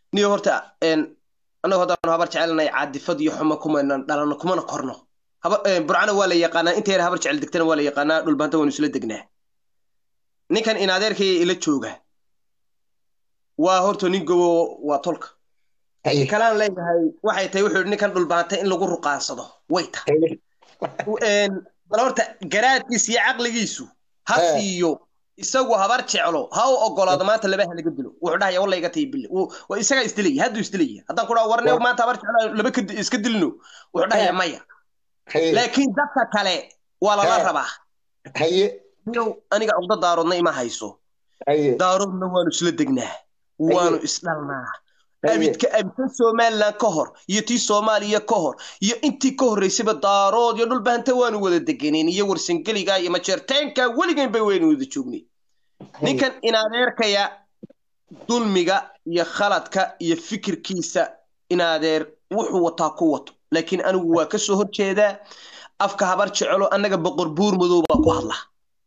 niyo horta annagu haddaanu habar jecelnahay caadifad iyo xumo kumayna dhalano kumana korno burcana waa la yaqaanaa inta yar habar jecel degtana waa la yaqaanaa dhulbaanta waynu isla degnaa ninkan in adeerkaya ila jooga waa horta nin gobo waa tolka kalaan leeyahay waxay tahay wuxuu yidhi ninkan dhulbaanta in lagu ruqaansado way tahay bal horta garaadkiisa iyo caqligiisu ha siiyo isagu habar jeclo ha u ogolaado maanta laba halaga dilo wuxuu dhahaya walla iga tayi bille isagaa isdilaya hadduu isdilaya haddaan ku dhaha warne maanta habar jeclo laba iska dilno wuxuu dhahaya maya laakiin dadka kale waa lala rabaa aniga cugdo daaroodna ima hayso daaroodna waanu isla degnaa waanu isdhalnaa abidka abidkan somalilan ka hor iyo tii soomaaliya ka hor iyo intii ka horreysayba daarood iyo dhulbahanta waanu wada deganeen iyo warsangeliga iyo majeerteenka weligan bay waynu wada joognay ninkan inadeerkaya dulmiga iyo khaladka iyo fikirkiisa inadeer wuxuu wataa ku wato laakiin anigu waa kasoo horjeedaa afka habar jecelo annaga boqor buur madow baa ku hadla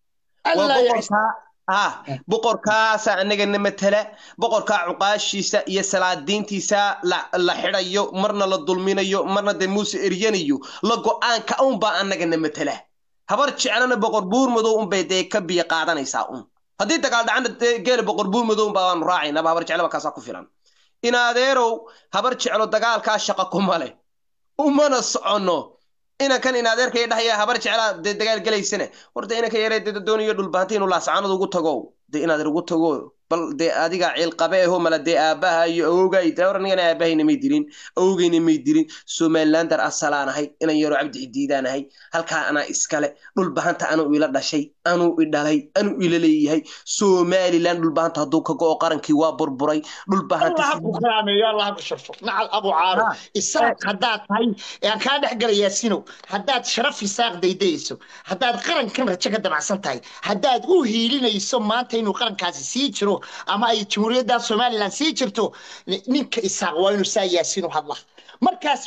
ha boqorkaasa annagana matala boqorkaa cuqaashiisa iyo salaadiintiisa la xidhayo marna la dulminayo marna dee muuse eryanayo la go-aanka unbaa annagana matala habar jeclana boqor buur madow unbay dee ka biyo qaadanaysaa un haddii dagaal dhacana geela boqor buur madow unbaa waanu raacaynaba habar jeclaba kaasaa ku filan in adeerow habar jeclo dagaalkaa shaqa kuma leh umana soconno inankan in adeerkaya dhahaya habar jeclaa dee dagaal gelaysana horta inanka yaree dee doonayo dhulbaanta inuu laasacanad ugu tago dee inaad ugu tago bal dee adiga ciilqabe aho mala dee aabbaha iyo awogay dee hor anigana aabahayna may dirin awogayna may dirin somalilander asalaan ahay inan yaro cabdi xidiidaan ahay halkaa anaa iskale dhulbahanta anuu ila dhashay anuu i dhalay anuu ila leeyahay somaliland dhulbahanta hadduu ka go'o qarankii waa burburay dhulbahanta nacal abu caaro isaaq haddaad tahay aan kaa dhex galayaa sinow haddaad sharaf isaaq daydayayso haddaad qarankan rajo ka damacsan tahay haddaad u hiilinayso maanta inuu qarankaasi sii jiro ama ay jamhuuriyadda somaliland sii jirto ninka isaaq waa inuu saa yaasiinu hadla markaasi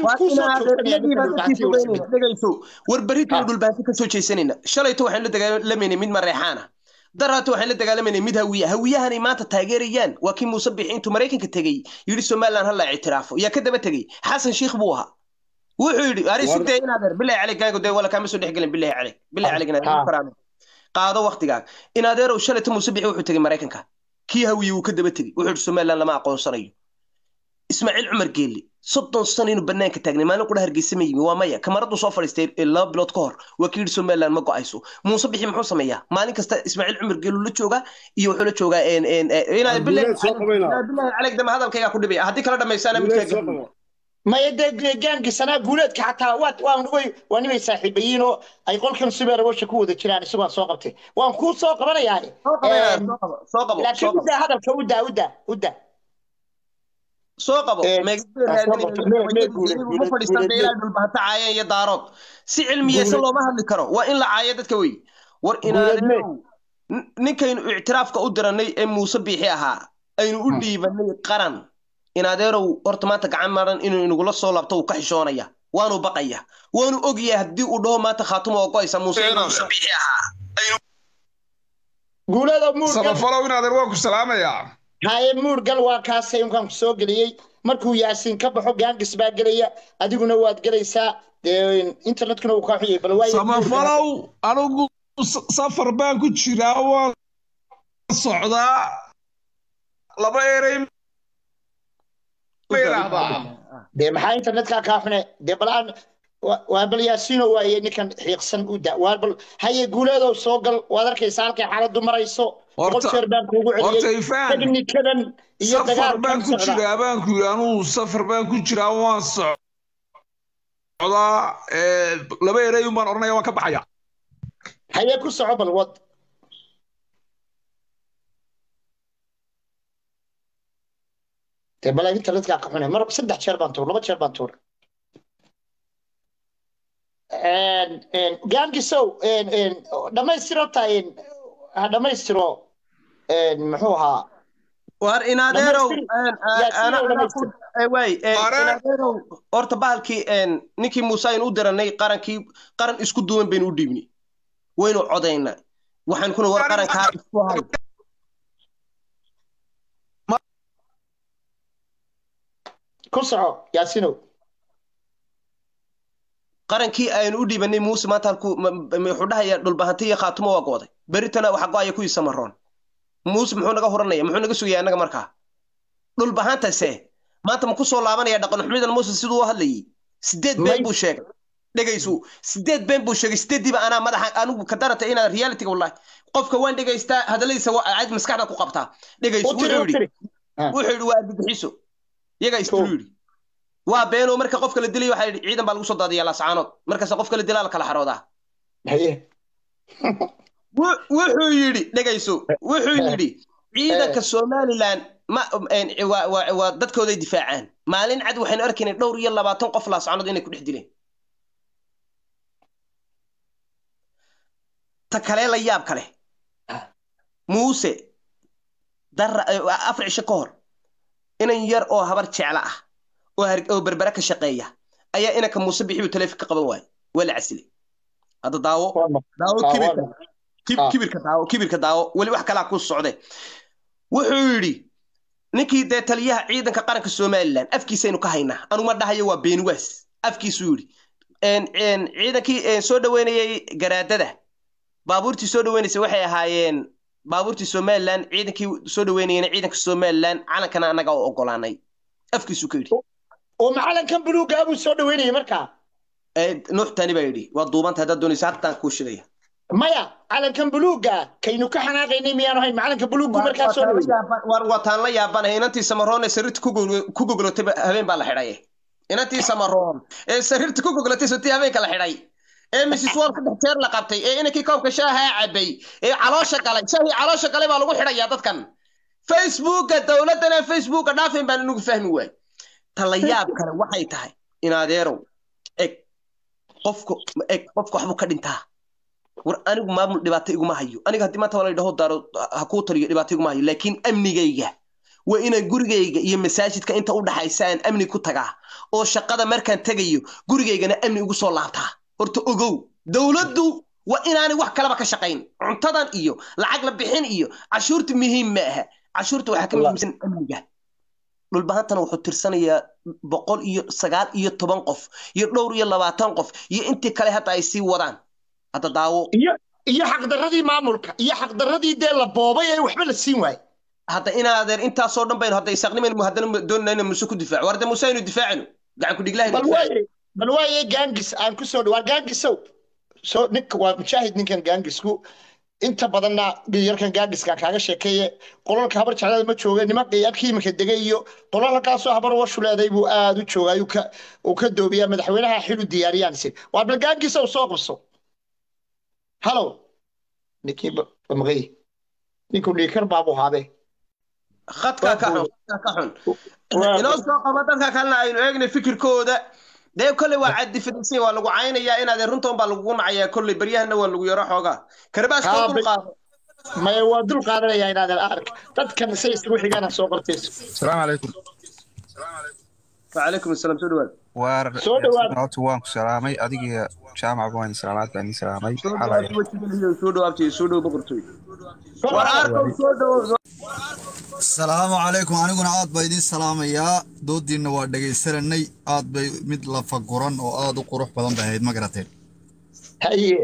dhegayso war berritaynu dhulbaanti ka soo jeesanayna shalayto waxaynu la dagaalamayna mid mareexaana daraata waxaan la dagaalamayna mid hawiya hawiyahanay maanta taageerayaan waa kii muuse bixi intuu maraykanka tegey yidhi somaliland hala ictiraafo yaa ka daba tegey xasan shiikh buu ahaa wuxuu yidhi ari sugtee in adeer bilahi caleyk gaago dee wala kaama soo dhex gelin bilahi caleyk bilahi caleyk inaad qaado waktigaaga in adeerow shalayto muuse bixi wuxuu tegey maraykanka kii hawiye wuu ka daba tegey wuxuu yidhi somaliland lama aqoonsanayo ismaaciil cumar geelle soddon sano inuu banaanka taagnay maalin qudha hargeysa ma yimi waa maya kamaraduu soo fadhiistay laba bilood ka hor waa ka yidhi somaliland ma go-ayso muuse bixi muxuu sameeyaa maalin kasta ismaaciil cumar geelu la joogaa iyo wuxuu la joogaa inaad bilahi caleyk dama hadalkaygaa ku dhibaya haddii kala dhamaysaana midkaa maya dee gaangisanaa guuleedka xataa waad waan way waa nimay saaxiibayiin oo ay qolkan subeer awasha ku wada jiraan isagoon soo qabtay waan kuu soo qabanayaa laakiin udaa hadalka udaa udaa udaa soo qabo dhulbahanta caayeen iyo daarood si cilmiyeysan looma hadli karo waa in la caayo dadka wey war inaadenow ninkaynu ictiraafka u diranay ee muuse biixi ahaa aynu u dhiibanay qaran inadeerow horta maanta gacan maran inuu inagula soo laabto uu ka xishoonaya waanu baqaya waanu ogyahay haddii uu dhaho maanta khaatuma oo go'aysa muuse biixi ahaa guuladsamafalow inadeer waan ku salaamayaa haye muurgal waa kaasay unkaan ku soo geliyey markuu yaasiin ka baxo gaangis baa gelaya adiguna waad gelaysaa internetkuna uu kaa xuyay balsamafalow anigu safar baan ku jiraa waan socdaa laba erey dee maxaa internetkaa kaa xune dee balaan waa bal yaasiino waaye ninkan xiiqsan u da waa bal haye guuleedow soo gal waad arkaysaa halkay xaaladdu marayso boqol jeer baan kuugu celiyey teknikadan iyo safar baan ku jiraa baan ku yidhi anugu safar baan ku jiraa waan socdaa laba erey un baan odhanaya waan ka baxaya haye ku soco bal wad dee bal internetkaa ka xune mar saddex jeer baan tuur laba jeer baan tuur gaangisow dhammaystiro tahay ha dhammaystiro muxuu ahaa war inadeerow way inadeerow horta bahalkii ninkii muuse aynu u diranay qarankii qaran isku duwan baynu u dhiibnay waynu codaynaa waxaan kuna war qarankaa isku hay soco yaasinow qarankii aynu u dhiibanay muuse maanta halku wuxuu dhahayaa dhulbahanti iyo khaatumo waa gooday beritana waxa go-aya kuwii samaroon muuse muxuu naga huranaya muxuu naga sugaya annaga markaa dhulbahantase maanta ma ku soo laabanaya dhaqan xumidan muuse siduu u hadlayay sideed been buu sheegay dhegaysu sideed been buu sheegay sideeddiiba anaa madaxa anigu ka darata inaad realityga wallahi qofka waan dhegaystaa hadalladiisa cad maskaxda ku qabtaa dhegaysu wuxuu yidhi wuxuu yidhi waa argagixiso iyagaa isbulu yidhi waa beenoo marka qofka la dilay waxaa yidhi ciidan baa lagu soo daadiyaa laascaanood markaas qofka la dilaa la kala xaroodaa wuxuu yidhi dhegayso wuxuu yidhi ciidanka somaliland ma waa dadkooday difaacaan maalin cad waxaynu arkaynay dhowr iyo labaatan qof laascaanood inay ku dhex dileen ta kalee la yaab kale muuse dara afar cisho ka hor inan yar oo habar jecla ah oo berbere ka shaqeeya ayaa inanka muuse bixibu taleefon ka qaban waaye waa la casilay hadda daawo daawo kibirka kibirka daawo kibirka daawo weli wax kalaa ku socde wuxuu yidhi ninkii dee taliyaha ciidanka qaranka somaliland afkiisaynu ka haynaa anuma dhahayo waa beenwaas afkiisuu yidhi ciidankii soo dhaweynayay garaadada baabuurtii soo dhaweynaysa waxay ahaayeen baabuurtii somaliland ciidankii soo dhaweynayeen ciidanka somaliland calankana annaga oo ogolaanay afkiisuu ka yidhi oo macalankan buluuga buu soo dhaweynayay markaa nuux tani baa yidhi waa duubanta haddaad doonaysa hataan kuu shidaya maya calankan buluuga kaynu ka xanaaqaynay miyaanu hayn macalanka buluugu markaa soo dhaweeyey wataan la yaabanahay inantii samaroon ee sariirta ku gogolotay habeen baa la xidhay inantii samaroon ee sariirta ku gogolotay sotii habeenka la xidhay ee mrs wall saddex jeer la qabtay ee inankii koobka shaaha cabay ee caloosha galay shaahii caloosha galay baa lagu xidhayaa dadkan facebooka dowladdana facebooka dhaafin baan inugu fahmi waay tala yaab kale waxay tahay in adeerow eg qofku eg qofku waxbuu ka dhintaa war anigu maamul dhibaato iguma hayo aniga haddii maanta waa la yidhaho daaro ha kuu taliyo dhibaato iguma hayo laakiin amnigayga waa inaan gurigayga iyo masaajidka inta u dhaxaysa aan amni ku tagaa oo shaqada markaan tegayo gurigaygana amni ugu soo laabtaa horta ogow dowladdu waa inaanay wax kalaba ka shaqayn cuntadan iyo lacag la bixin iyo cashuurta muhiim ma aha cashuurta waxaa ka muhiimsan amniga dhulbahantana wuxuu tirsanayaa boqol iyo sagaal iyo toban qof iyo dhowr iyo labaatan qof iyo intii kale hadda ay sii wadaan hadda daawo iyo iyo xaqdarradii maamulka iyo xaqdarradii dee la boobay ee waxba la siin waaye hadda inaadeer intaasoo dhan baynu hadda isaaqnimaynu haddana doonayna inaan muse ku difaaco war hadda muse aynu difaacino gacan ku dhiglahay bal waaye bal waaye gaangis aan ku soo dhawaa gaangisow soo ninka waa mujaahid ninkan gaangisku inta badanna yarkan gaangiskan kaaga sheekeeye qolalka habar jeclada ma jooga nimanka abkii iminka degay iyo qolalkaasoo habar washu leeday buu aad u joogaa uu ka doobiyaa madaxweynaha xilu diyaariyaanse waa bal gaangisow soo qabso halow ninkii maqay ninku dhiikar baabuu haabee khadka ka xun ka xun inoo soo qaba dadka kalena aynu eegnay fikirkooda dee kolley waa cadifadaysan waa lagu caynayaa inaadee runtoon baa lagugu nacayaa kolley baryahana waa lagu yaro xoogaa karbaas koo dul qaado maya waa dul qaadanayaa inaadan ark dadkan say isugu xigaana soo qortayso السلام عليكم وعليكم السلام soo dhawaad waar Soo dhawaad. horta waan ku salaamay adiga jaamac baan salaamaad baan idin salaamay soo xalay dhawaad wajigeliyo soo dhawaabtay soo dhaw boqortooy war arkow soo dhawo asalaamu calaykum aniguna aad baa idiin salaamayaa doodiinna waa dhegaysananay aad bay mid lafa guran oo aad u qurux badan bay ahayd ma garateen haye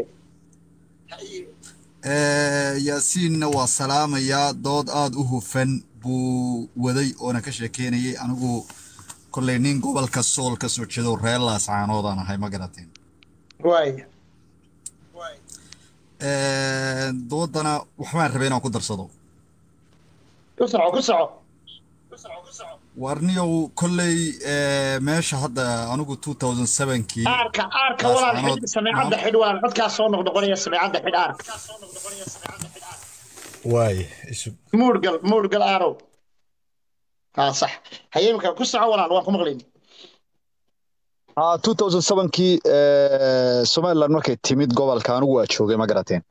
Eh, yaasiinna waa salaamayaa dood aad u hufan buu waday oona ka sheekeynayay anigu kolley nin gobolka sool ka soo jeedo reer laascaanoodaan ahay ma garateen waaya Eh, doodana waxbaan rabay inaan ku darsado ku soco ku soco warniyow kolley eh, meesha hadda anigu 2007kii aarka aarka Laas walaal canood. xidh sameecadda xidh walaal codkaas soo noqnoqonaya sameecadda xidh aarka waay isu muurgal muurgal aarow haa sax haye imika ku soco walaal waan ku maqlayni haa 2007kii eh, somaliland markay timid gobolka anigu waa joogay ma garateen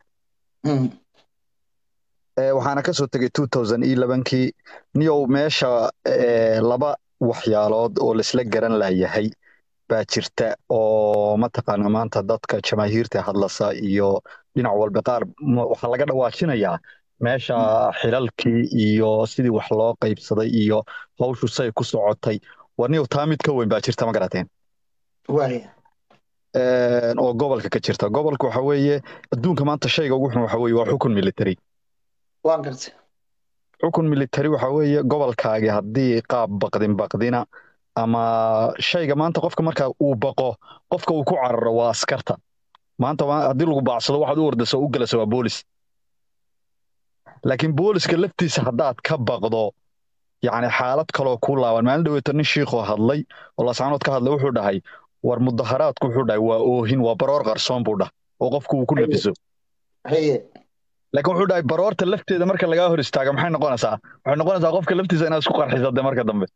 Eh, waxaana kasoo tegay 2011kii niyow meesha eh, laba waxyaalood oo laisla garan layahay baa jirta oo mataqaana maanta dadka jamaahiirta hadlasa iyo dhinac walba qaar ma- waxaa laga dhawaajinayaa meesha xilalkii iyo sidii wax loo qaybsaday iyo hawshu say ku socotay warniyow taa mid ka weyn baa jirta ma garateen waaya Een, oo gobolka ka jirta gobolka waxa weeye adduunka maanta shayga ugu xun waxa weeye waa xukun military waan gartay xukun military waxa weeye gobolkaagi haddii qaab baqdin baqdina ama shayga maanta qofka marka uu baqo qofka uu ku cararo waa askarta maanta waa- haddii lagu baacsado waxaad u ordayso u galayso waa boolis laakiin booliska laftiisa haddaad ka baqdo yacni xaalad kaloo kuu laaban maalin dhaweeto nin shiikhoo hadlay oo laascaanood ka hadlay wuxuu dhahay war mudaharaadku wuxuu dhahay waa oohin waa baroor qarsoon buu dhah oo qofku uu ku Haye. nafiso haye laakiin wuxuu dhahay baroorta lafteeda marka lagaa hor istaaga maxay noqonaysaa waxay noqonaysaa qofka laftiisa inaad isku qarxiso de marka dambe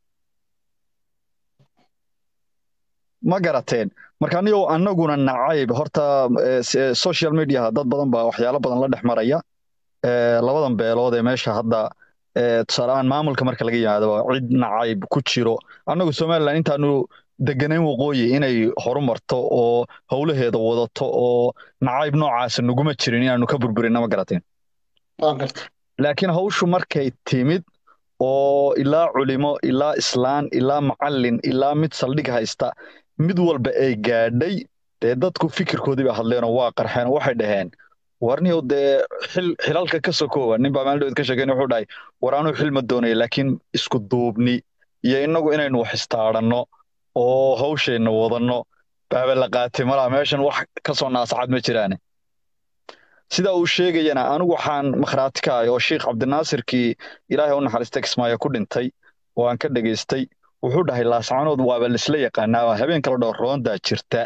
ma garateen marka anigo annaguna nacayb horta eh, s- eh, social media dad badan baa waxyaalo badan la dhex maraya Eh, labadan beelood ee meesha hadda eh, tusaale ahaan maamulka marka laga yimaado waa cid nacayb ku jiro annagu somalilan intaanu deganayn waqooyi inay horumarto oo howlaheeda wadato oo nacayb noocaasa naguma jirin inaanu ka burburinna ma garateen waan gartay laakiin hawshu markay timid oo ilaa culimo ilaa islaan ilaa macallin ilaa mid saldhig haysta mid walba ay gaadhay dee dadku fikirkoodii bay hadleenoo waa qarxeen oo waxay dhaheen warniyow dee xil xilalka ka sokoowa nin baa maalin dhaweed ka sheekeyn wuxuu dhahay war anuu xil ma doonaya laakiin isku duubni iyo innagu inaynu wax istaadhanno oo hawsheenna wadanno baaba la qaatay malaa meeshan wax ka soo naasacad ma jiraane sida uu sheegayana anigu waxaan makhraati ka ahay oo sheikh cabdinaasirkii ilaahay u naxariista kismaayo ku dhintay oo aan ka dhegaystay wuxuu dhahay laascanood waaba laisla yaqaanaa waa habeen kala dhowr roondaa jirta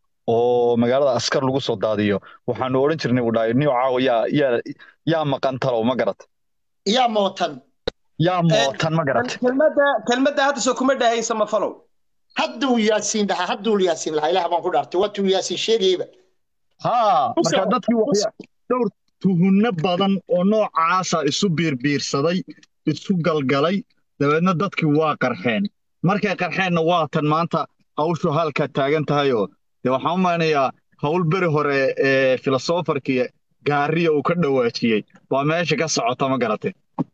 oo magaalada askar lagu soo daadiyo waxaanu odhan jirnay buu dhahay niyo caawa yaa yaa yaa maqan talow ma garat yaa mootan yaa mootan ma garat kelmadda kelmadda hadda soo kuma dhahaysa ma falow hadduu yaasiin dhahaa hadduu yaasiin lahaa ilaah baan ku dhaartay waatuu yaasiin sheegayba haa Usa- marka dadkii waxya dhowr tuhunno badan oo noocaasa isu biirbiirsaday isu galgalay dabeedna dadkii waa qarxeen markay qarxeenna waa tan maanta hawshu halka taagan tahayoo dee waxaan u malinayaa hawl beri hore ee filosofarkii gaariya uu ka dhawaajiyey waa meesha ka socota ma garatay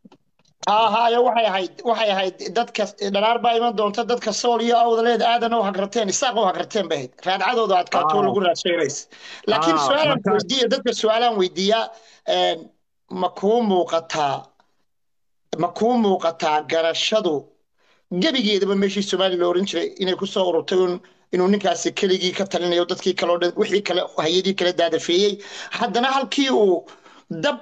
haayo waxay ahayd waxay ahayd dadka dhanaar baa iman doonta dadka sool iyo awdaleed aadan u hagarteen isaaq u hagarteen bay ahayd raadcadooda adkaato Ah. lagu raadshaynays laakiin Ah, su-aalaan marka- weydiiya dadka su-aalaan weydiiyaa een, ma kuu muuqataa ma kuu muuqataa garashadu gebigeedaba meeshii soomaaliya la oran jiray inay ku soo ururtay un inuu ninkaasi keligii ka talinayo dadkii kale oo dhan wixii kale hay-adii kale daadafeeyey haddana halkii uu dab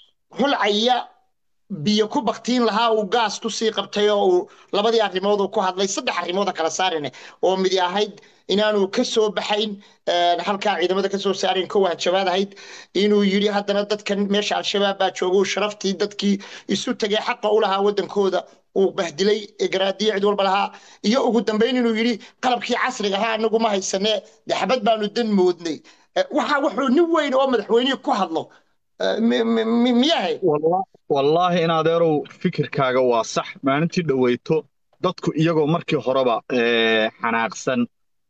hulcaya biyo ku baktiin lahaa uu gaas ku sii qabtay oo uu labadii arrimood uu ku hadlay saddex arrimood kala saarine oo midi ahayd inaanu ka soo baxayn een, halkaa ciidamada ka soo saarayn kow hanjabaad ahayd inuu yidhi haddana dadkan meesha al-shabaab baa jooga uu sharaftii dadkii isu tegay xaqa u lahaa waddankooda uu bahdilay garaadiyo cid walba lahaa iyo ugu dambayn inuu yidhi qalabkii casriga ahaa anagu ma haysanee dee xabad baanu dan moodnay Eh, waxa wuxuu nin weyn oo madaxweynihii ku hadlo eh, mi- mi- mi- miyahay Walla- wallaahi in adeerow fikirkaaga waa sax maalintii dhoweyto dadku iyagoo markii horeba ee, xanaaqsan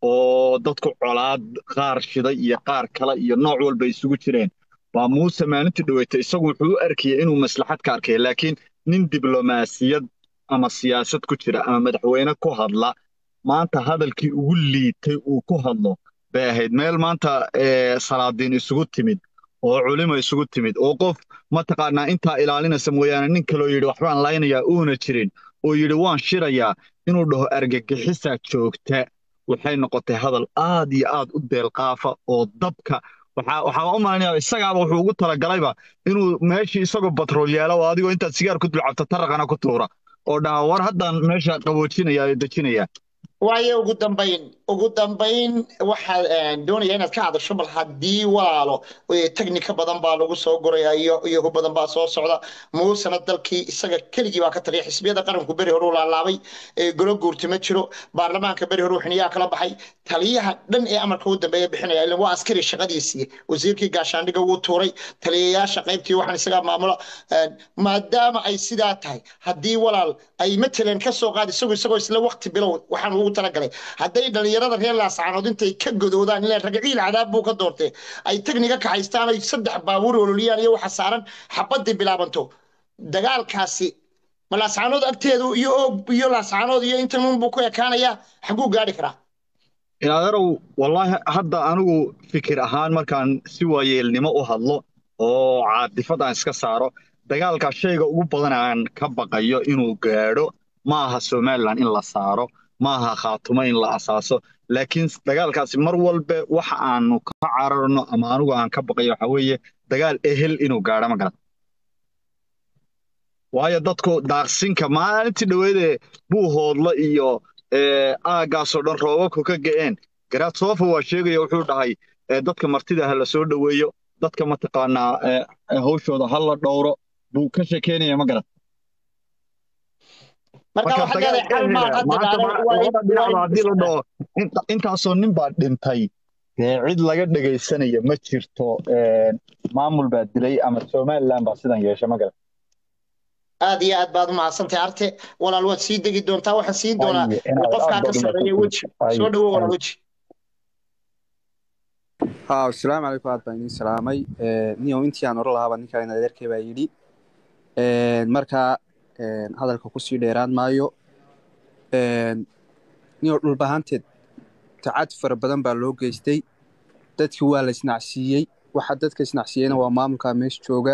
oo dadku colaad qaar shiday iyo qaar kale iyo nooc walba isugu jireen baa muuse maalintii dhoweyto isagu wuxuu u arkayay inuu maslaxad ka arkaya laakiin nin diblomaasiyad ama siyaasad ku jira ama madaxweyne ku hadla maanta hadalkii ugu liitay uu ku hadlo bay ahayd meel maanta ee, salaadiin isugu timid oo culimo isugu timid oo qof mataqaanaa intaa ilaalinaysa mooyaane nin kaloo yidhi waxbaan laynayaa uuna jirin oo yidhi waan shirayaa inuu dhaho argagixisaa joogta waxay noqotay hadal aad iyo aad u deelqaafa oo dabka waxaa waxaa u malaynayaa isagaaba wuxuu ugu talagalayba inuu meeshii isagoo batrool yeelo oo adigoo intaad sigaar ku dulcabta taraqana ku tuura oo dhaha war haddaan meesha qaboojinaya oo dejinaya waayo ugu dambayn ugu dambayn waxaa een, doonaya inaad ka hadasho bal haddii walaalo ee, teknika badan baa lagu soo guraya iyo iyo hub badan baa soo socda muusena dalkii isaga keligii baa ka taliya xisbiyada qaranku beri hore u laalaabay ee, golo guurti ma jiro baarlamaanka beri hore xiniyaa kala baxay taliyaha dhan ee amarka u dambeeya bixinaya ilan waa askari shaqadiisii wasiirkii gaashaandhiga wuu tuuray taliyayaasha qaybtii waxaan isagaa maamula een, maadaama ay sidaa tahay haddii walaal ay matalan ka soo qaad isagu isagoo isla waqti bilow waxaan ugu talagalay hadday dhalinyarada reer laascaanood intay ka godoodaan ilaa ragaciil cadaab buu ka doortee ay tegniga kaxaystaan ay saddex baabuur ololiyaan iyo waxa saaran xabadii bilaabanto dagaalkaasi ma laascaanood agteedu iyo oog iyo laascaanood iyo intan unbuu ku ekaanayaa xaguu gaadhi karaa inaadarow wallaahi hadda anigu fikir ahaan markaan si waayeelnimo u hadlo oo caadifad aan iska saaro dagaalka shayga ugu badan aan ka baqayo inuu gaadho ma aha somalilan in la saaro ma aha khaatumo in la asaaso laakiin dagaalkaasi mar walba waxa aanu ka cararno ama anigu aan ka baqayo waxa weeye dagaal ehel inuu gaadho ma garan waayo dadku daaqsinka maalintii dhoweedee buuhoodla iyo aaggaasoo dhan roobabku ka ga'een garaadsofa waa sheegaya wuxuu dhahay dadka martida ha la soo dhoweeyo dadka mataqaanaa hawshooda ha la dhowro buu ka shekeynaya ma garan haddii la dhaho intaasoo nin baa dhintay cid laga dhegaysanaya ma jirto maamul baa dilay ama somaliland baa sidan yeesha ma garan aad iyo aad baad u mahadsantahay arte walaal waad sii degi doontaa waxaan siin doonaa qofkaa ka sarreeya weji soo dhowo walaal weji ها السلام عليكم aad baan idin salaamay niyow intii aan oran lahaaba ninkaan adeerkay baa yidhi marka hadalka kusii dheeraan maayo niyow dhulbahanteed tacad fara badan baa loo geystay dadkii waa la isnacsiiyey waxa dadka isnacsiiyeyna waa maamulka meesha jooga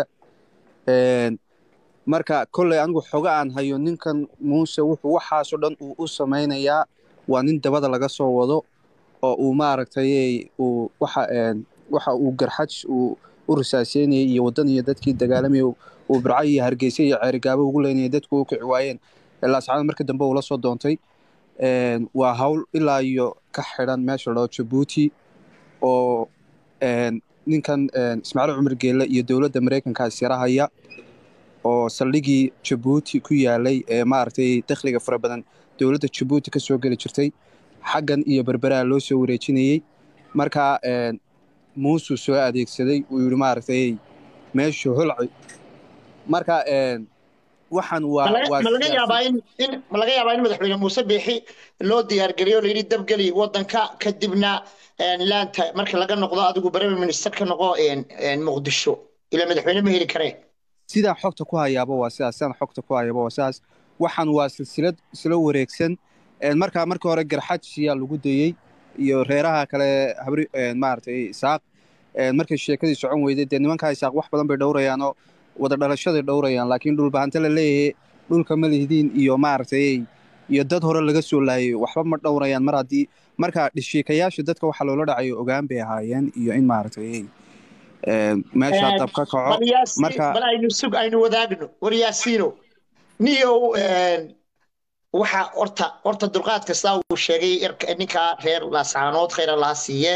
marka kolley anigu xoga aan hayo ninkan muuse wuxuu waxaasoo dhan uu u samaynayaa waa nin dabada laga soo wado oo uu maaragtay uu waxa waxa uu garxaj uu u risaaseynayay iyo waddan iyo dadkii dagaalamayay uu birca iyo hargeysa iyo ceerigaabo ugu leynayay dadku u kici waayeen laascaanood marka dambe uu la soo doontay waa hawl ilaa iyo ka xidhan meesha loo jabuuti oo ninkan ismaaciil cumar geelle iyo dowladda maraykankaas yarahaya oo saldhigii jabuuti ku yaalay ee maaragtay dakhliga fara badan dowladda jabuuti ka soo geli jirtay xaggan iyo berberaha loo soo wareejinayey marka muusuu soo adeegsaday uu yidhi maaragtay meeshu holci marka waxaan waa ma laga yaabaa in in ma laga yaabaa in madaxweyne muuse biixi loo diyaargeliyo la yidhi dabgeli waddanka kadibna laanta marka laga noqdo adigu prime minister ka noqo muqdisho ilaa madaxweyne ma heli kareen sidaan xogta ku hayaaba waa sidaas sidaan xogta ku hayaaba waa sidaas waxaan waa silsilad isla wareegsan markaa markii hore garxajsiyaa lagu dayey iyo reeraha kale habri maaragtay isaaq markay sheekadii socon weyday dee nimankaa isaaq wax badan bay dhowrayaanoo wada dhalashaday dhowrayaan laakiin dhulbahante la leeyahay dhulka ma lihidiin iyo maaragtay iyo dad hore laga soo laayay waxba ma dhowrayaan mar haddii marka dhishiikayaasha dadka waxaa loola dhacayo ogaan bay ahaayeen iyo in maaragtay meesha dab ka kaco marka bal aynu sug aynu wadaagno war yaasiino niyow waxa horta horta dulqaad kasta uu sheegay ninka reer laascaanood khayra laha siiye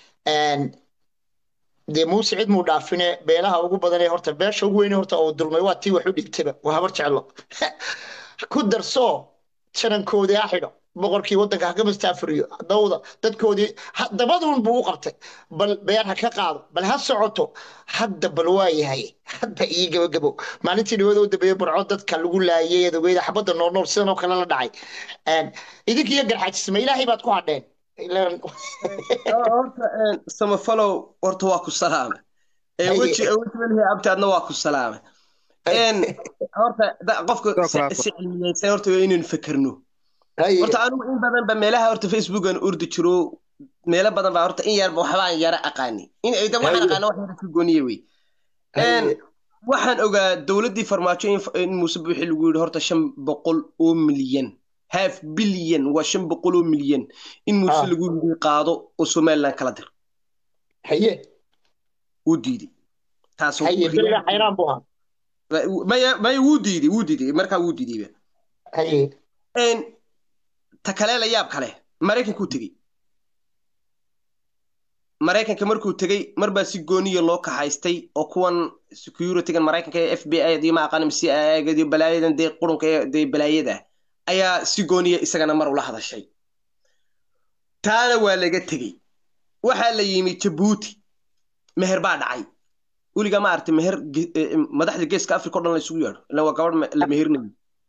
dee muuse cid muu dhaafine beelaha ugu badanee horta beesha ugu weyne horta oo dulmay waa tii wax u dhigtaba waa habar jeclo ku darsoo janankoodii ha xidho boqorkii waddanka ha ka mastaafuriyo dawda dadkoodii dabaduun buu u qabtay bal beer ha ka qaado bal ha socoto hadda bal waa yahay hadda ii gabagabo maalintii dhawada u dambeeyey burco dadka lagu laayay adogeeda xabadda noolnool sidan oo kale la dhacay idinkiiyo garxajisma ilaahay baad ku hadheen horta samafalow horta waa ku salaame weji welihi abtaadna waa ku salaame horta qofka si cilmiyeysan horta waa inaynu fekerno horta anigu in badan ba meelaha horta facebookan urdi jiro meelo badan baa horta in yarba waxbaan yara aqaani in ayda waxaan aqaana wax yara ka gooniye wey waxaan ogaa dowladdii farmaajo in muuse buuxi lagu yidhi horta shan boqol oo milyan half bilyan waa shan boqol oo milyan in muuse lagu yidhi qaado oo somaliland kala dir haye wuu diiday taas xayraan buu ahaa maya maya wuu diiday wuu diiday markaa wuu diidayba haye ta kale la yaab kale maraykankuu tegey maraykanka markuu tegey marbaa si gooniya loo kaxaystay oo kuwan securitygan maraykanka ee f b i dii ma aqaanam si aagadi balaayadan dee qurunka dee balaayada ayaa si gooniya isagana mar ula hadashay taana waa laga tegey waxaa la yimi jabuuti meher baa dhacay weligaa ma aragtay meher madaxda geeska africa o dhan la isugu yeedho ilan waa gabadh la mehernayo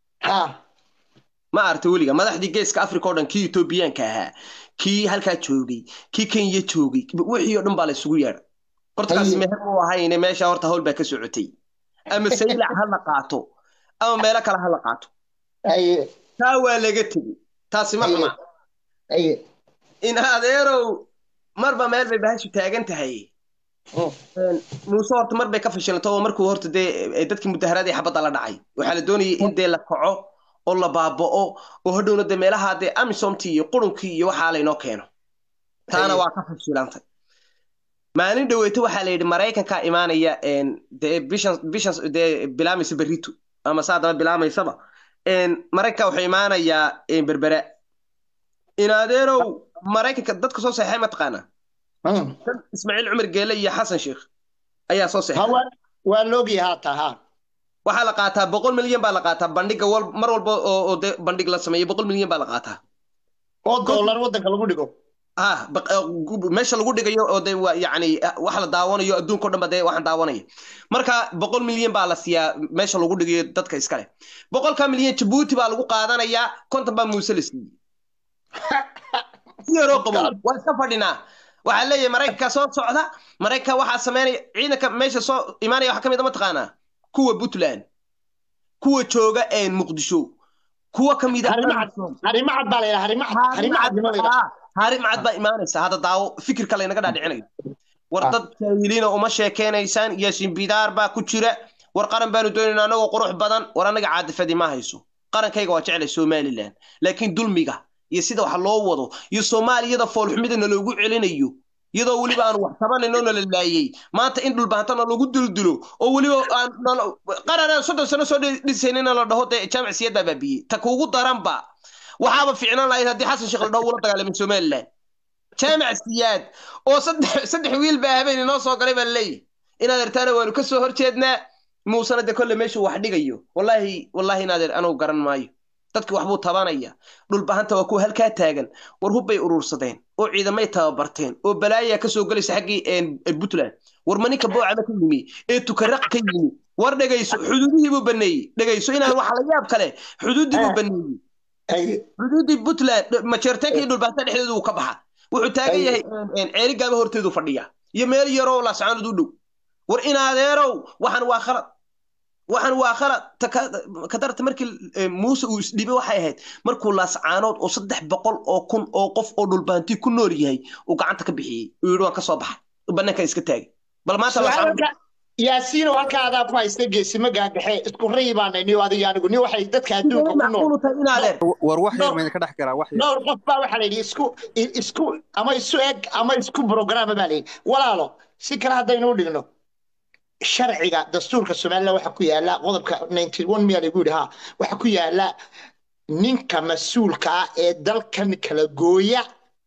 ma aragtay weliga madaxdii geeska africa o dhan kii etoobiyaanka ahaa kii halkaa joogay kii kenya joogay wixii o dhan baa la isugu yeedha horta kaasi meher u ahayne meesha horta hawl baa ka socotay ama saylac ha la qaato ama meelo kale ha la qaato haye taa waa laga tegey taasi ma xuma haye in adeerow marba meel bay bahashu taagan tahay Een, muuse horta mar bay ka fashilantay oo markuu horta dee eh, dadkii mudaharaadii xabadda la dhacay waxaa la doonayay in dee la kaco oo la baaba'o oo hadhowna dee meelaha dee amisomtii iyo qurunkii iyo waxaa laynoo keeno taana waa ka fashilantay maalin dhaweyto waxaa la yidhi maraykankaa imaanaya een, dee bishan bishan dee bilaamaysa berrito ama saa daba bilaamaysaba een, maraykanka wuxuu imaanayaa een, berbera in adeerow maraykanka dadka soo seexay ma taqaanaa kan ismaaciil cumar geele iyo xasan sheekh ayaa soo seexay hawa waa loogi haata ha waxaa la qaataa boqol milyan baa la qaataa bandhiga wal mar walba oo oo dee bandhig la sameeyo boqol milyan baa la qaataa oo doolar waddanka lagu dhigo ah baq- eh, gu- meesha lagu dhigayo oo dee waa yacni ah, wax la daawanayo adduunka o dhan ba dee waxaan daawanaya marka boqol milyan baa la siiyaa meesha lagu dhigayo dadka iskale boqolka milyan jabuuti baa lagu qaadanayaa konton baa muuse la siiyey si yaroo qabo waa iska fadhinaa waxaa leeyahay maraykanka soo socda maraykanka waxaa sameynaya ciidanka meesha soo imaanaya waxaa ka mid a mataqaanaa kuwa puntland kuwa jooga een muqdisho kuwa ka mid a harimacad harimacad baa la yidhaha harimacad harimacad nima la yidhaha harimacad baa imaanaysa hadda daawo fikirka laynaga dhaadhicinayo war dad jaahiliina uma sheekeynaysaan yaasiin bidaar baa ku jira war qaran baanu doonaynaa anagoo qurux badan war anaga caadifadii ma hayso qarankayga waa jeclay somalilan laakiin dulmiga iyo sida wax loo wado iyo soomaaliyada foolxumida naloogu celinayo iyadoo weliba aan wax tabanayno nala laayey maanta in dhulbaantana lagu duldilo oo weliba aan nala- qaran aan soddon sano soo dhi- dhisaynina la dhaho dee jaamac siyad baa baabiyey ta kuugu daranba waxaaba fiicnaan lahayd haddii xasan sheekh la dhaho ula dagaalamay somalilan jaamac siyaad oo saddex saddex wiil baa habeen inoo soo galay baa leeyahy inaad ertaana waanu ka soo horjeednaa muusena de kolle meeshuu wax dhigayo wallaahi wallaahi inaadeer anugu garan maayo dadki waxbuu tabanaya dhulbahanta waa kuwa halkaa taagan war hubbay urursadeen oo ciidamay tababarteen oo balaayaa ka soo gelaysa xaggii een, puntland war ma ninka boocama ka yimi ee tukaraq ka yimi war dhegayso xuduudihii buu baneeyey dhegayso inaan waxa la yaab kale xuduuddii buu baneeyey haye xuduuddii puntland majeerteenka iyo dhulbahanta dhexdeedu uu ka baxa wuxuu taagan Ay. yahay een, een, ceeri gaaba horteedu fadhiya iyo meel yaroo laascaanood u dhow war inaadeerow waxaan waa khalad waxaan waa khalad ta ka- ka darta markii eh, muuse uu isdhibay waxay ahayd markuu laascaanood oo saddex boqol oo kun oo qof oo dhulbaanti ku nool yahay uu gacanta ka bixiyey uu yidhi waan ka soo baxay banaanka iska taagay bal maanta laascaanood su'aalka yaasiino halka adaa ku haysta geesimo gaagaxe isku rayi baanay niyo adiga anigu ni waxay dadka adduunka ku nool macquulu tahay inaadeer war wax yar No. mayna ka dhex galaa wax yar dhowr qof baa waxaa la yidhi isku isku ama isu eg ama isku programa baa la yidhi walaalo si kale haddaynu u dhigno sharciga dastuurka somaliland waxaa ku yaala qodobka 91 miyaa lagu yidhi ha waxaa ku yaala ninka mas-uulka ah ee dalkan kala gooya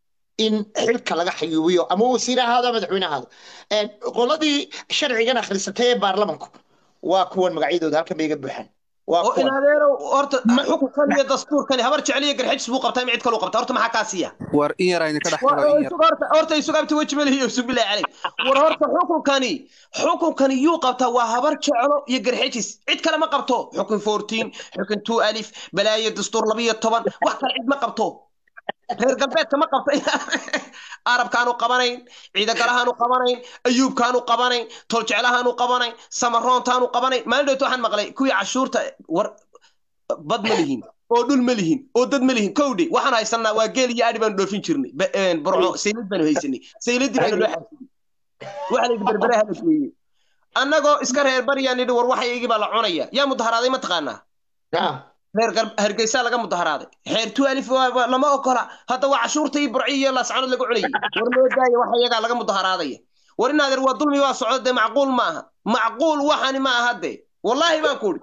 in xilka laga xayuubiyo ama wasiir ahaado ama madaxweyne ahaado Een, qoladii sharcigan akhrisatay ee baarlamanku waa kuwan magacyadooda halkan bay iga buuxaan waa oo kuwan inaadeerow horta xukunkan iyo dastuurkani habar jeceliyo garxajis buu qabtaa mid kaluu qabtaa horta maxaa kaa siiya war in yar ayna ka dhex galo in yar horta horta isugu abti weji malihiyo isugu bilaa calay war horta xukunkani xukunkani yuu qabtaa waa habar jeclo iyo garxajis cid kale ma qabto xukun 14 xukun 2 alif balaayo dastuur 12 wax kale cid ma qabto reer galbeedka ma qabto arabkaanu qabanayn ciidagalahaanu qabanayn ayuubkaanu qabanayn toljeclahaanu qabanayn samaroontaanu qabanayn maalin dhowto waxaan maqlay kuwii cashuurta war bad ma lihin oo dhul ma lihin oo dad ma lihin kowdhe waxaan haysanaa waa geel iyo adhi baanu dhoofin jirnay Ba- een, burco saylid baanu haysanay sayladii baanu loo xaasinay waxa layidhi berberaha la geeyey annagoo iska reer baryaan nidhi war waxaygii baa la cunaya yaa mudaharaaday ma taqaanaa Ah. reer Gar- hargeysa laga mudaharaaday xeer tu alif waa- waa- lama ogola hadda waa cashuurta iyo burci iyo laascanood laga cunayay war loo daaya waxa iyagaa laga mudaharaadaya war inaadeer waa dulmi waa socdo dee macquul ma aha macquul waxani ma aha dee wallaahi baan ku idhi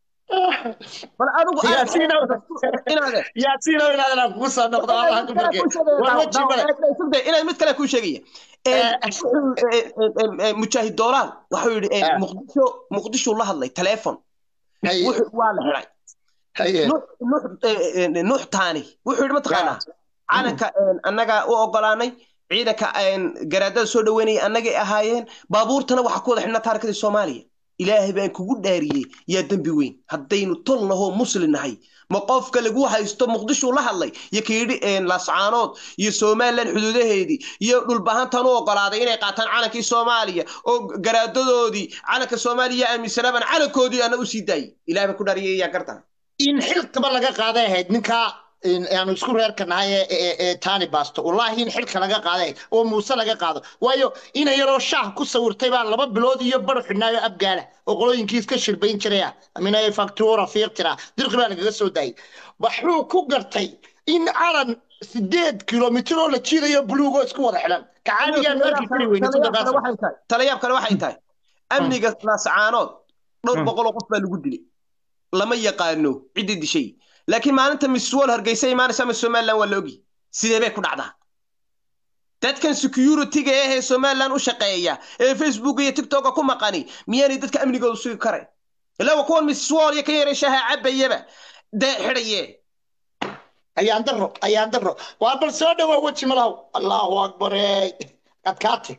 bal adigu aad- Yaasiinow. inaadeer yaasiino inaadana kugu soo noqdo allah ku barke war weji male inaad mid kale kuu sheegaya Eh. wuxuu, eh, eh, eh, mujaahid doolaal waxuu yidhi eh, Ah. muqdisho muqdisho la hadlay teleefon haye wuxuu waa la xiray haye nuux nuux eh, eh, nuux taani wuxuu yidhi mataqaanaa calanka een, annaga u ogolaanay ciidanka een, garaadada soo dhaweynaya annagay ahaayeen baabuurtana waxaa ku wada xidhnaa taarikadii soomaaliya ilaahay baan kugu dhaariyey yaa dembi weyn haddaynu tol nahoo muslim nahay ma qofka lagu haysto muqdishuu la hadlay iyo kayidhi lascaanood iyo somalilan xuduudaheedii iyo dhulbahantan u ogolaaday inay qaataan calankii soomaaliya oo garaadadoodii calanka soomaaliya aaminsanaban calankoodii ana u sii daayey ilahay baan ku dhaariyey yaa gartan in xilkaba laga qaaday ahayd ninkaa aanu isku reerka nahay ee tani basto wallaahi in xilka laga qaaday oo muuse laga qaado waayo ina yaroo shaah ku sawirtay baa laba bilood iyo bar xidhnaayo abgaala oo qolooyinkii iska shirbayn jiraya aminay faktuura fiiqtira dirqi baa lagaga soo daayay waxuu ku gartay in calan sideed kilomitir oo la jiidayo buluugoo isku wada xidhan kacaadigaan arki kari weyne talayaab kale waxay tahay amniga laascaanood dhowr boqol oo qof baa lagu dilay lama yaqaano ciddii dishay laakiin maalinta miss wall hargeysa imaanaysa ama somaliland waa la ogi sidee bay ku dhacdaa dadkan security-ga ahee somaliland u shaqeeya ee facebook iyo tiktoka ku maqani miyaanay dadka amnigooda sugi karayn ilaa waa kuwan miss wall iyo kan yaray shaha cabayaba dee xidhaye ayaan daro ayaan daro waa bal soo dhawaa weji malahow allahu akbare adkaate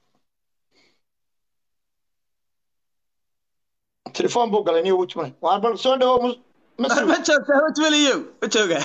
telefon buu galay niyo weji malahay waa bal soo dhawo ma joogtaa wejmeliyow ma jooga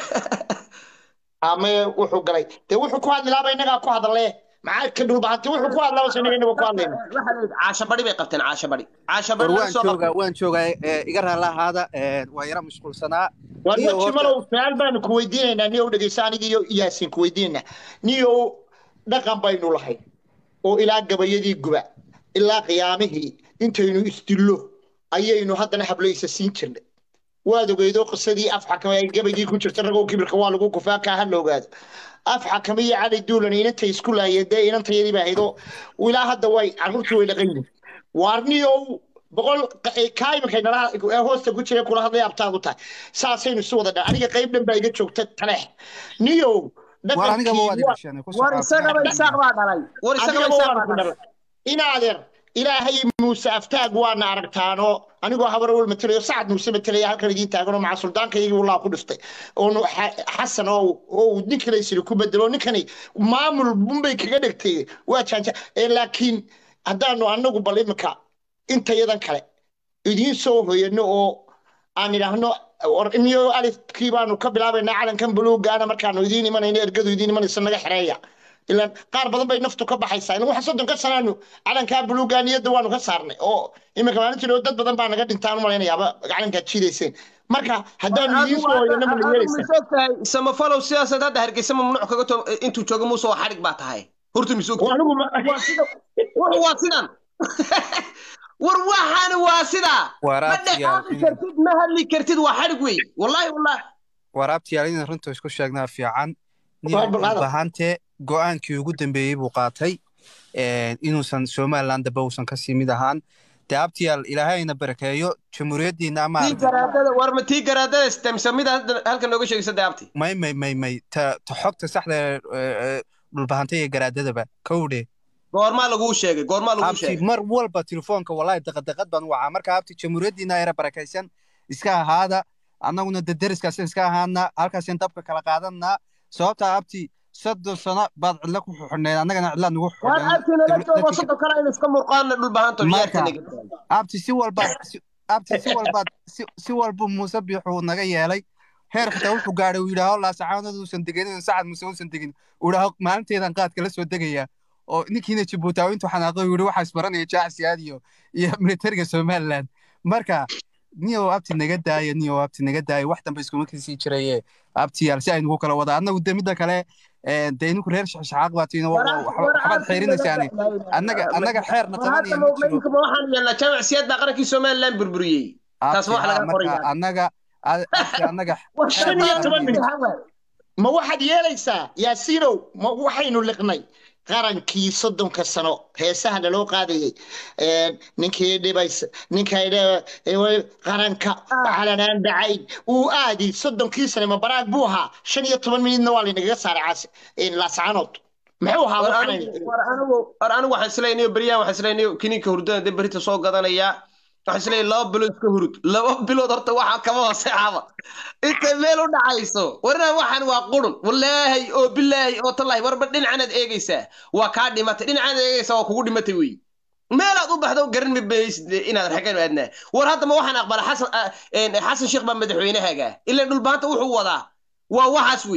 ama wuxuu galay dee wuxuu ku hadli laaba innagaa ku hadale maxaa ka dhulbahantay wuxuu ku hadlaba sa inaga inaga ku hadlayna caasha bari bay qabteen caasha bari caasha war bari waan joogaa waan joogaa iga raalla ahaada waan yara mashquulsanaa war Niyo, weji horta- malow su-aal baanu ku weydiinaynaa niyow dhegeysa aniga iyo yaasin ku weydiinaynaa niyow dhaqan baynu lahay oo ilaa gabayadii guba ilaa qiyaamihii intaynu isdillo ayaynu haddana hablaysa siin jirnay waad ogeydoo qisadii af xakame ay gabaygii ku jirta ragoo kibirka waa lagu kufaa kaa ha la ogaado af xakame iyo cali duulan inantay isku laayeen dee inantayadii baa ahaydoo ilaa hadda way carruurtii way dhaqan yihiin waarniyow boqol kaa iminkay nala ee hoosta ku jira kula hadlay abtaadu tahay saasaynu isu wada dha aniga qayb dhan baa iga joogta taleex niyow war anigaba waad dhaqankii igasheene ku war isagaba isaaq baa dhalay war isagaba anigaba isaaq waan baa ku dhalay dhalay inaadeer ilaahay muuse aftaag waana aragtaano anigoo habar wal matelayo sacad muuse matalaya halkan idiin taaganoo maca suldaankaygii walaa ku dhiftay oonu xasan oo oo uu nin kale isiri ku bedelo ninkani maamul bunbay kaga dhegtay waa jaanja ee laakiin haddaanu anagu bal iminka intayadan kale idiin soo hoyano oo aan idhaahno war imiyo alifkii baanu ka bilaabaynaa calankan buluugaana markaanu idiin imanayno ergadu idiin imanaysa naga xereeya ilaan qaar badan bay naftu ka baxaysaa inagu waxaan soddon ka sanaanu calankaa buluugaa niyadda waanu ka saarnay oo iminka maalintii dhow dad badan baa naga dhintaan umalaynayaaba calankaad jiidayseen marka haddaanu idiin soo hoyano ma la yeelaysa misogtahay samafalow sidaasaad hadda hargeysa mamnuuc kaga to intuu joogo muuse waa xadhig baa tahay horta misogta anigu ma- war waa sidan war waxaani waa sidaa ma waraabtiyaal dhexaaqi kartid ma hadli kartid waa xadhig wey wallahi wallahi waraabtiyaal inaan runta isku sheegnaa fiican Waa balqaada. bahante go-aankii ugu dambeeyey buu qaatay een, inuusan somaliland daba uusan kasii mid ahaan dee abtiyaal ilaahayna barakeeyo jamhuuriyaddiina ama tii garaadada war ma tii garaadada stemsa mid hadda halkan nooga sheegaysa daabti may may may may ta ta xogta saxda ee, ee, dhulbahantay iyo garaadadaba kowdhe goormaa laguu sheegay goormaa laguu abti sheegay mar walba telefoonka wallahi daqadaqad baan wacaa marka abti jamhuuriyaddiina era barakaysan iska ahaada annaguna de deriskaasan iska ahaana halkaasaan dabka kala qaadanaa sababtaa abti soddon sano baad cidla ku xuxuneed annagana cidla nugu war abti nala joogo soddon kale in iska murqaana dhulbahanto Marka. ciyaarta naga abti si walbaad si- abti si walbaad si- si walbu muuse biixuu naga yeelay heer xitaa wuxuu gaadhay uu yidhaaho laasacaanadu uusan degenin sacad muuse uusan degin uu yidhaaho maalinteedan qaadka la soo degaya oo ninkiina jibuutaawi intuu xanaaqay uu yidhi waxaa isbaranaya jaacsiyaad iyo iyo militariga somaliland marka niyow abti naga daaya niyow abti naga daaya wax dambe iskuma kasii jiraye abtiyaal si aynugu kala wada annagu de midda kale ee, dee idinku reer shaxshaxaaq baad tihiin oo waxbaad xeerinaysaani annaga annaga xeerna qabanaya ma jiro ma waxaan yeelnaa jaamac siyaad baa qarankii somaliland burburiyey taas ma wax laga marka qoraya annaga a- abti annaga war xeer shan ma iyo toban qabanayno. minit ma waxaad yeelaysaa yaasiinow ma waxaynu liqnay qarankii soddonka sano heesaha naloo qaadayay Een, ninkii dhibaysa ninkay qaranka calanaan dhacayn uu aadi soddonkii sane ma baraag buu ahaa shan iyo toban minitna waa laynagaga saaray caasi laascaanood muxuu ahaa war waxaan anigu war anigu war anigu waxaan isleeyahay beryahan waxaan isleeyahay kiniinka hurdada dee berita soo gadanayaa waxaan isleeyahay laba bilood iska hurud laba bilood horta waxaa kama hooseexaba intay meel u dhacayso warna waxaan waa qurun wallaahi oo bilaahi oo tallaahi warba dhinacanaad eegaysaa waa kaa dhimatay dhinacanaad eegaysaa waa kugu dhimatay wey meelaad u baxdo garan mabaysid inaad xaggan aadnaa war hadda ma waxaan aqbala xasan xasan sheekh baa madaxweynahaaga ilaa dhulbaanta wuxuu wadaa waa waxaas wey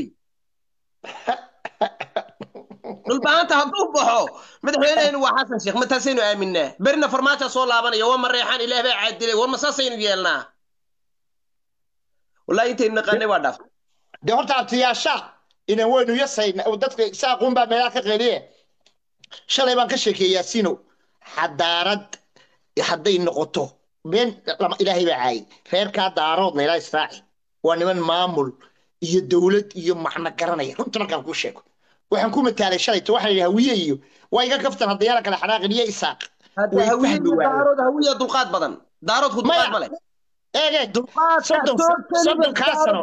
dhulbaanta hadduu baxo madaxweynahaynu waa xasan sheekh mataasaynu aaminaa berina farmaaja soo laabanaya waa mareexaan ilaah baa caadilay war ma saasaynu yeelnaa wallahi intaynu naqaanay waa dhaaf dee horta abtiyaasha inan weynu yasayna dadka saaquun baa meelaha ka qeeliye shalay baan ka sheekeeyey yaasiino xadaarad hadday noqoto been ilaahay baa caayay reerkaa daaroodna ilaa israaci waa niman maamul iyo dowlad iyo macno garanaya runta markaan kuu sheego waxaan ku mataalay shalayto waxaa yidhi hawiye iyo waa iga kaftan haddayaala kale xanaaqin iyo isaaq daarood hawiya dulqaad badan daaroodku dulqaad male eege soddonkaa sano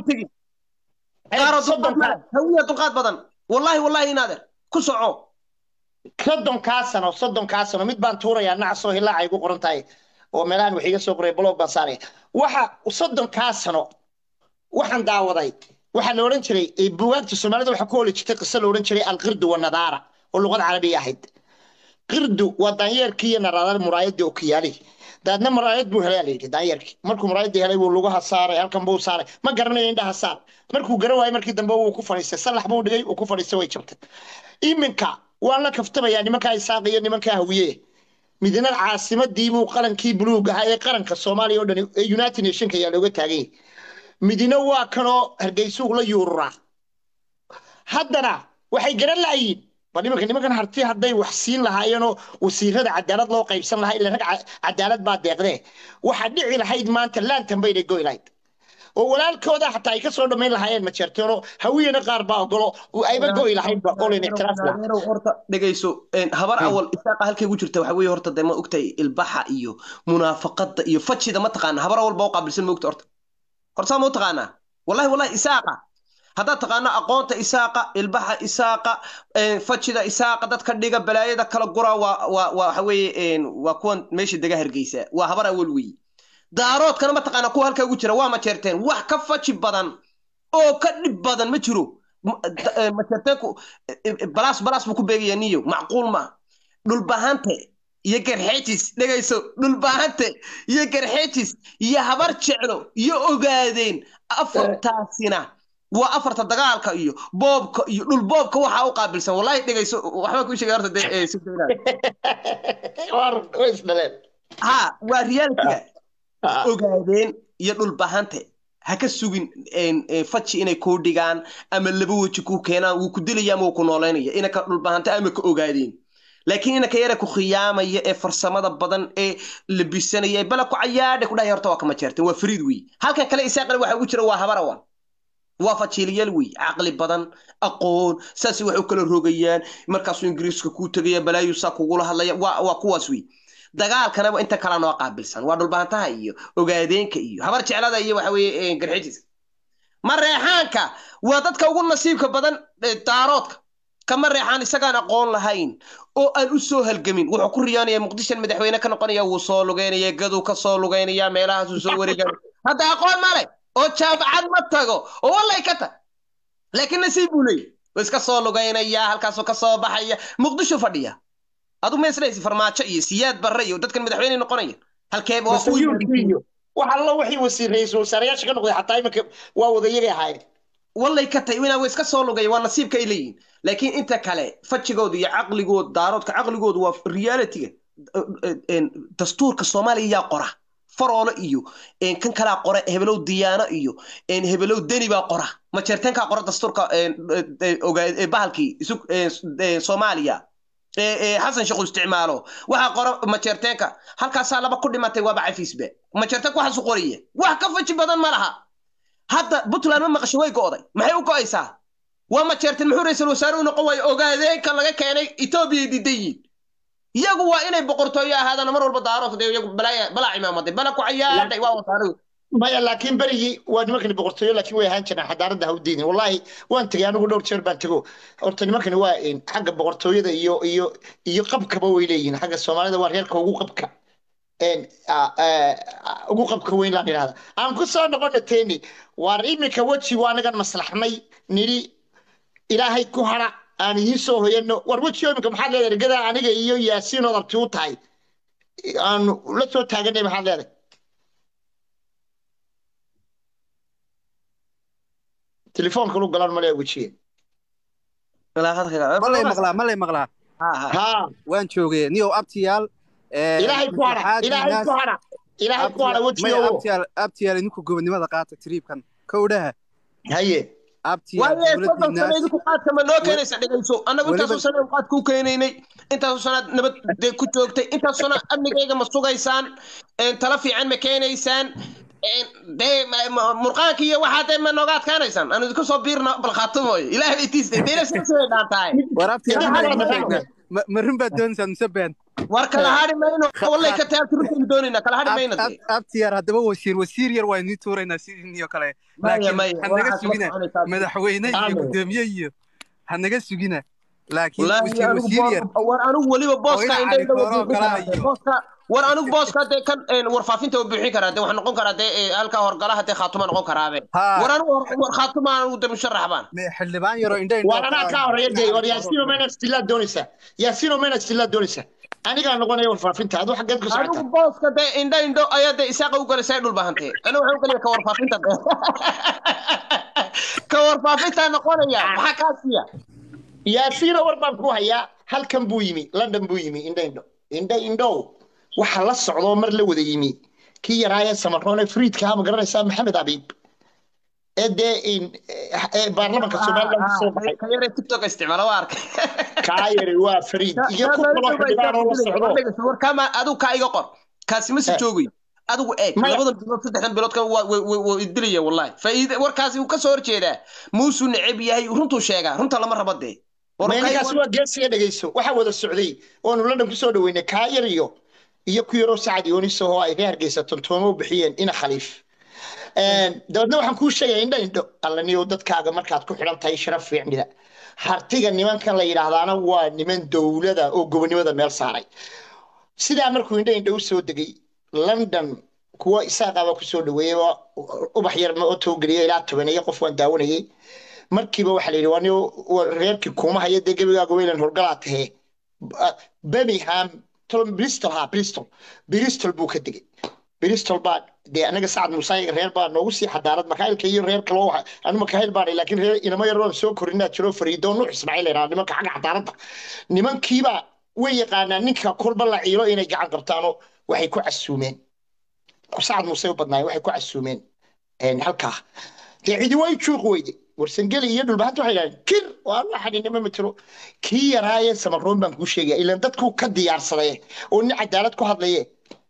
hawiya dulqaad badan wallahi wallahi inaader ku soco soddonkaa sano soddonkaa sano mid baan tuurayaa nacasoo hilaaca igu qoran tahay oo meelahan wax iga soo qoray blog baan saaraya waxa soddonkaa sano waxaan daawaday waxaa la odhan jiray buugaagta soomaalida waxaa ku holi jirtay qiso la odhan jiray alqirdu wanadaara oo luqad carabiya ahayd qirdu waa daanyeerkii iyo naraadar muraayadii oo kiyaali daadna muraayad buu helay la yidhi daanyeerkii markuu muraayadii helay wuu lugaha saaray halkan buu saaray ma garanayo indhaha saar markuu garan waayay markii dambe wuu ku fadhiistay sallax buu dhigay uu ku fadhiistay way jabtay iminka waan la kaftamayaa nimankaa isaaq iyo nimankaa hawiye midna caasimadii buu qalankii buluug ahaa ee qaranka soomaaliya oo dhan ee united nationka ayaa looga taagay midina waa kanoo hargeysuu la yuururaa haddana waxay garan la'yiin bal nimanka nimankan harti hadday wax siin lahaayeenoo wasiirada cadaalad loo qaybsan lahaa ila rag cadaalad baa deeqdee waxaa dhici lahayd maanta laantan baynay goy lahayd oo walaalkooda xataa ay ka soo dhammayn lahaayeen ma jeerteenoo hawiyana qaar baa ogolo ayba goy lahaydba olin ictiraaf horta dhegayso habar awal isaaqa halkay ugu jirta waxa weeye horta dee ma ogtahay ilbaxa iyo munaafaqada iyo fajida ma taqaana habar awal baa u qaabilsan ma ogta horta horta saa ma u taqaanaa wallahi wallahi isaaqa haddaad taqaano aqoonta isaaqa ilbaxa isaaqa fajida isaaqa dadka dhiga balaayada kala gura waa waa waxa weeye waa kuwan meesha dega hargeysa waa habar awal weeye daaroodkana ma taqaana kuwa halkaa ugu jira waa majeerteen wax ka faji badan oo ka dhib badan ma jiro majeerteenku balaas balaas buu ku beegaya niyo macquul ma dhulbahante iyo garxeejis dhegayso dhulbahante iyo garxeejis iyo habar jeclo iyo ogaadeen afartaasina waa afarta dagaalka iyo boobka iyo dhul boobka waxaa u qaabilsan wallahi dhegayso waxbaa kuu sheegay horta dee ha waa realitiga ogaadeen iyo dhulbahante ha ka sugin faji inay kuu dhigaan ama laba weji kuu keenaan wuu ku dilaya ama wuu ku noolaynaya inaka dhulbahante ama ka ogaadeen laakiin inaka yara ku khiyaamaya ee farsamada badan ee labisanaya ee bala ku cayaadhe ku dhahay horta waa kama jeerteen waa fariid wey halkan kale isaaqana waxa ugu jira waa habarawan waa fajiiliyaal wey caqli badan aqoon saasay wax u kala rogayaan markaasuu ingiriiska kuu tegaya balaayu saa kugula hadlaya waa waa kuwaas wey dagaalkanaba inta kala noo qaabilsan waa dhulbaantaha iyo ogaadeenka iyo habar jeclada iyo waxa weeye garxijiska mareexaanka waa dadka ugu nasiibka badan daaroodka kama reexaan isagaan aqoon lahayn oo aan u soo halgamin wuxuu ku riyoonaya muqdishan madaxweyne ka noqonaya wuu soo lugeynaya gaduu ka soo lugeynaya meelahaasuu soo wareegaya hadda aqoon male oo jaamacad ma tago oo wallay ka tag laakiin nasiib buu leeyahy wuu iska soo lugeynaya halkaasuu ka soo baxaya muqdisho fadhiya adu ma islaysi farmaajo iyo siyaad barre iyo dadkan madaxweyne noqonaya halkeeba waa wax alla wixii wasiir ra-iisul wasaarayaasha ka noqday xataa iminka waa wadayagay ahaayeen wallay ka tahay inaa iska soo lugaya waa nasiibka ay leeyihin laakiin inta kale fajigooda iyo caqligooda daaroodka caqligooda waa realitiga dastuurka soomaaliya yaa qora faroolo iyo kan kalaa qora hebelow diyaano iyo hebelow deni baa qora majeerteenkaa qora dastuurka bahalkii soomaaliya xasan sheekhu isticmaalo waxaa qora majeerteenka halkaasaa laba ku dhimatay waaba cafiisba majeerteenka waxaasu qoraya wax ka faji badan ma laha hadda puntland ma maqasho way go'day maxay u go'aysaa waa majeerteen muxuu ra-iisul wasaare u noqon waayo ogaadeenka laga keenay etoobiya diidan yihiin iyagu waa inay boqortooyo ahaadaan mar walba daarood dee iyagu balaa cimaamaday bala ku cayaadhay waa wasaaradu maya laakiin berigii waa nimankani boqortooyo laakiin way ahaan jiraan xadaaradda ha u diidin wallaahi waan tegay anigu dhowr jeer baan tego horta nimankani waa xagga boqortooyada iyo iyo iyo qabkaba way leeyihiin xagga soomaalida waa reerka ugu qabka ugu qabka weyn laan idhahda aan ku soo noqona teeni waar iminka weji waa anagan maslaxnay nidhi ilaahay ku hara aan idiin soo hoyano war wejiyo iminka maxaad leedahay ergadaa aniga iyo yaasiin ood abti u tahay aanu la soo taaganay maxaad leedahay telefoonka lu galan male wejiye malay maqlaa malay maqlaa haa waan joogay niyow abtiyaal ilaahay ku hadha ilaahay ku hadha ilaahay ku hadha wejiyo abtiyaal abtiyaal idinku gobonimada qaata triibkan kowdhaha haye waaye soddon sano idinku qaadka ma noo keenaysa dhegayso annagu intaasoo sano qaadka u keenaynay intaasoo sanaad nabad dee ku joogtay intaasoo sano amnigayga ma sugaysaan tala fiican ma keenaysaan dee murqaanka iyo waxaa dee ma nooga adkaanaysaan aanu idinku soo biirna balkhaatumoy ilaahay bay tiistay deena sidaasay dhaantahay war abtiyaal ma run baad doonaysaan mise been war kala hadhi mayno wallay ka taabti runtaynu doonaynaa kala hadhi mayno dee abtiyaar haddaba wasiir wasiir yar waa inii tuuraynaa sidii kale laakiin hanaga sugina madaxweyne iyo gudoomiye iyo hanaga sugina laakiin wasiir wasiir yar war anigu weliba booska indhbooska war anigu booska dee kan warfaafinta u buuxin karaa dee waxaa noqon karaa dee halkaa horgalaha dee khaatuma noqon karaabe war anigu war khaatuma anigu dee musharax baan xildhibaan yaro indha war anaa kaa horeeya dee war yaasiino mena stillaad doonaysaa yaasiino mena stillaad doonaysaa anigaa noqonaya warfaafinta adu xaggeed ka anigu booska dee indho indho ayaa dee isaaqa u galaysa dhul bahantee anigu waxaan u galaya ka warfaafinta dee ka warfaafinta noqonaya maxaa kaa siiya yaasiino war baan ku hayaa halkan buu yimi london buu yimi indho indho indho indhow waxa la socdoo mar la wada yimi kii yaraayee samaroone friidkaa ma garanaysaa maxamed abiib ee dee baarlamanka somaliland kasoo baxay kayare tiktok isticmaala waa arkay kaa yari waa fariid iyo ku kaloo xildhibaan oo la socdo war kama adigu kaa iga qor kaasi ma si joogayo adigu eeg labadan bilood saddexdan bilood kan waa idilaya wallahi faa'iida warkaasi uu kasoo horjeedaa muusuu neceb yahay runtuu sheegaa runta lama rabo dee ninkaasi waa geesiga dhegeyso waxaa wada socday oonu london kusoo dhaweynay kaa yar iyo iyo ku yaroo sacad yooniso oo ay ka hargeysa tontooma u bixiyeen ina khaliif dabeedna waxaan kuu sheegaya indha indho allaniyow dadkaaga markaad ku xidhan tahay sharaf fiicnida hartiga nimankan la yidhaahdaana waa niman dowlada oo gobonimada meel saaray sidaa markuu indha indho u soo degay london kuwa isaaqaba kusoo dhaweeyey ubax yar ma otogeliya ilaa tobaneeye qof waan daawanayay markiiba waxaa la yidhi waa reerkii kuuma haya dee gebigaaga weylan horgalaa tahee birmingham bristol ha bristol bristol buu ka degay bristol baa dee anaga sacad muuse reer baa noogu sii xadaarad makaayilka iyo reer kaloo anu makaayil baan laakiin reer inamo yar waan soo korinaa jiro fariidoo nuux ismaaciil la yidhahda nimanka xagga xadaaradda nimankiiba way yaqaanaa ninka kolba la ciilo inay gacan qabtaanoo waxay ku casuumeen sacad muuse u badnaayeen waxay ku casuumeen halkaa dee cidi way juuq weyde warsangeli iyo dhulbahanta waxay yidhahdeen kir waa la xadhinimo matiro kii yaraaye samaroon baan kuu sheegaya ilaan dadku ka diyaarsadee oo nin cadaalad ku hadlaye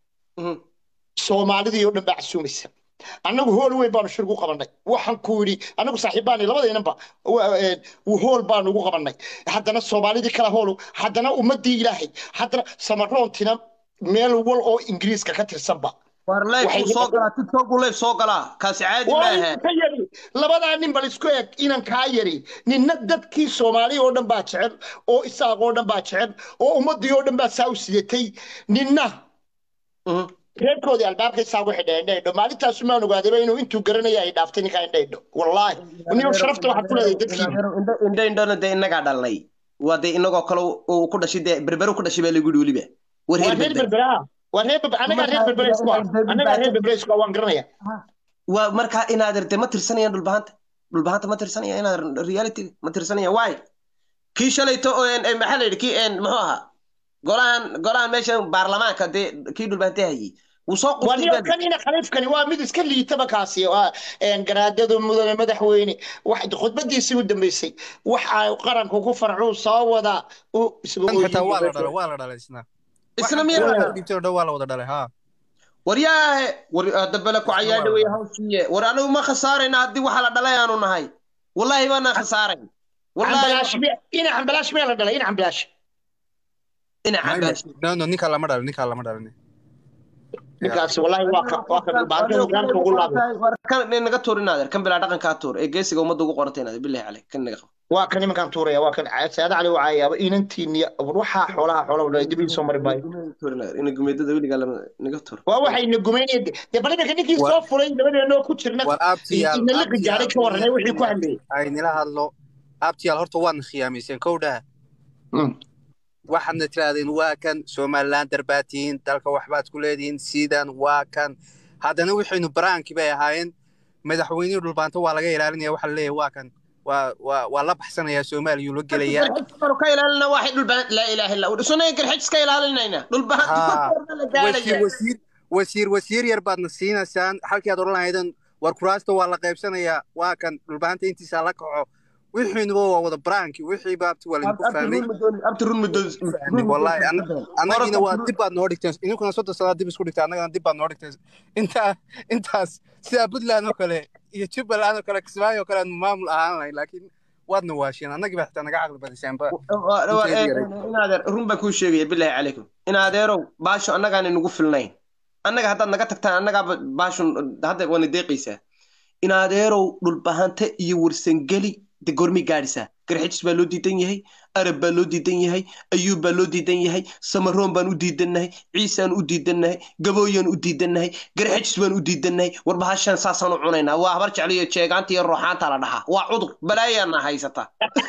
soomaalidii oo dhan baa casuumaysa annagu hool weyn baanu shir ugu qabannay waxaan ku yidhi annagu saaxiibbaani labadaynanba hool baanu ugu qabannay haddana soomaalidii kala hool haddana ummaddii ilaahay haddana samaroontina meel wal oo ingiriiska ka tirsanba war leef soo galaa tiktok buu leef soo galaa kaasi caadi maaha ka yari labadaa nin bal isku eg inan kaa yari ninna dadkii soomaaliya oo dhan baa jecel oo isaaq oo dhan baa jecel oo ummaddii oo dhan baa saa u sidatay ninna reerkoodii albaabka isaa ugu xidhay indhaydho maalintaasu maan ogaadayba inuu intuu garanaya ay dhaaftay ninkaa indhaydho wallaahi niyo sharafta waxaad ku leedahay dadkii indho indhona dee innagaa dhalnay waa dee inagoo kale uu ku dhashay dee berberu ku dhashay baa lagu yidhi weliba war waa reer berberaa waa reer anagaa reer berbereysku anagaa reer berbereysku waan garanaya waa markaa inaad irte ma tirsanayaan dhulbahanta dhulbahanta ma tirsanaya inaad reality ma tirsanaya waay kii shalayto maxaa la yidhi kii muxuu ahaa golahan golahan meesha baarlamaanka dee kii dhulbahante hayay wuu soo kan ina khaliifkani waa mid iska liitaba kaasi garaadadu mudane madaxweyne khudbadiisii u dambeysay waxa qaranku ku farcuu soo wada waa la dhalay isna isna miyaa dhibtay dhow waa la wada dhalay ha waryaahe war dabale ku cayaadha wey hawshiiye war anigu ma khasaarayna haddii waxa la dhalay aanu nahay wallaahi baanaan khasaarayn ina xambalaash miyaa la dhalay ina xambalaash ina xambalaash no no ninkaa lama dhalin ninkaa lama dhalin ninkaas wallaahi waa ka waa ka dhulbaanta hogaanka ugu laabay war kan naga tuur inaadeer kan bilaa dhaqankaa tuur ee geesiga ummadda ugu qorantay inaadeer bilahi caleyk kan naga qabo waa kan nimankaan tuuraya waa kan saada cali waa caayaaba inantiiniya waxaa xoolaha xoolaha dhalay dib soo mari maayo ina gumeedada weligaa naga tuur waa waxayna gumeynaya dee bal iminka ninkii soo furay labadeenoo ku jirna war abtiyaal inala gajaaray ka waranay wixii ku hadlayay ay nila hadlo abtiyaal horta waadna khiyaamayseen kowdhaha waxaadna tirahdeen waa kan somalilan darbaatiin dalka waxbaad ku leedihiin sidan waa kan haddana waxaynu baraankii bay ahaayeen madaxweynihii dhulbaanta waa laga ilaalinaya waxa laleeyahay waa kan waa waa waa la baxsanayaa soomaaliyuu la gelayaa ka ilaalina waxay dhulbaan laa ilaaha illa sunay garxij iska ilaalinayna dhulbaan wasiir wasiir wasiir wasiir yar baadna siinaysaan halkii aad odhan lahaydeen war kuraasta waa la qaybsanayaa waa kan dhulbaanta intiisa la kaco wixiinuba waa wada baraanki wixii baabti waa laydinku fahmay wallahi annagina waa dib baad noo dhigteen idinkuna soddon sanaad dib isku dhigteen annagana dib baad noo dhigteen intaa intaas sidaa puntland oo kale iyo jubbaland oo kale kismaayo oo kale aanu maamul ahaan lahayn laakiin waadna waasheen annagii baa xitaa naga caqli badiseenba inaadeer run baan kuu sheegaya bilaahi calaykum inaadeerow baasho annagaana nagu filnayn annaga haddaad naga tagtaan annagaaba baashun hadda waana deeqaysaa inaadeerow dhulbahante iyo warsangeli de goormay gaadhisaa garxijis baa loo diidan yahay arab baa loo diidan yahay ayuub baa loo diidan yahay samaroon baan u diidannahay ciisaan u diidannahay gabooyaan u diidannahay garxijis baan u diidannahay war bahashan saasaan u cunaynaa waa habar jecliyo jeegaanta iyo ruuxaanta la dhahaa waa cudur balaayaana haysata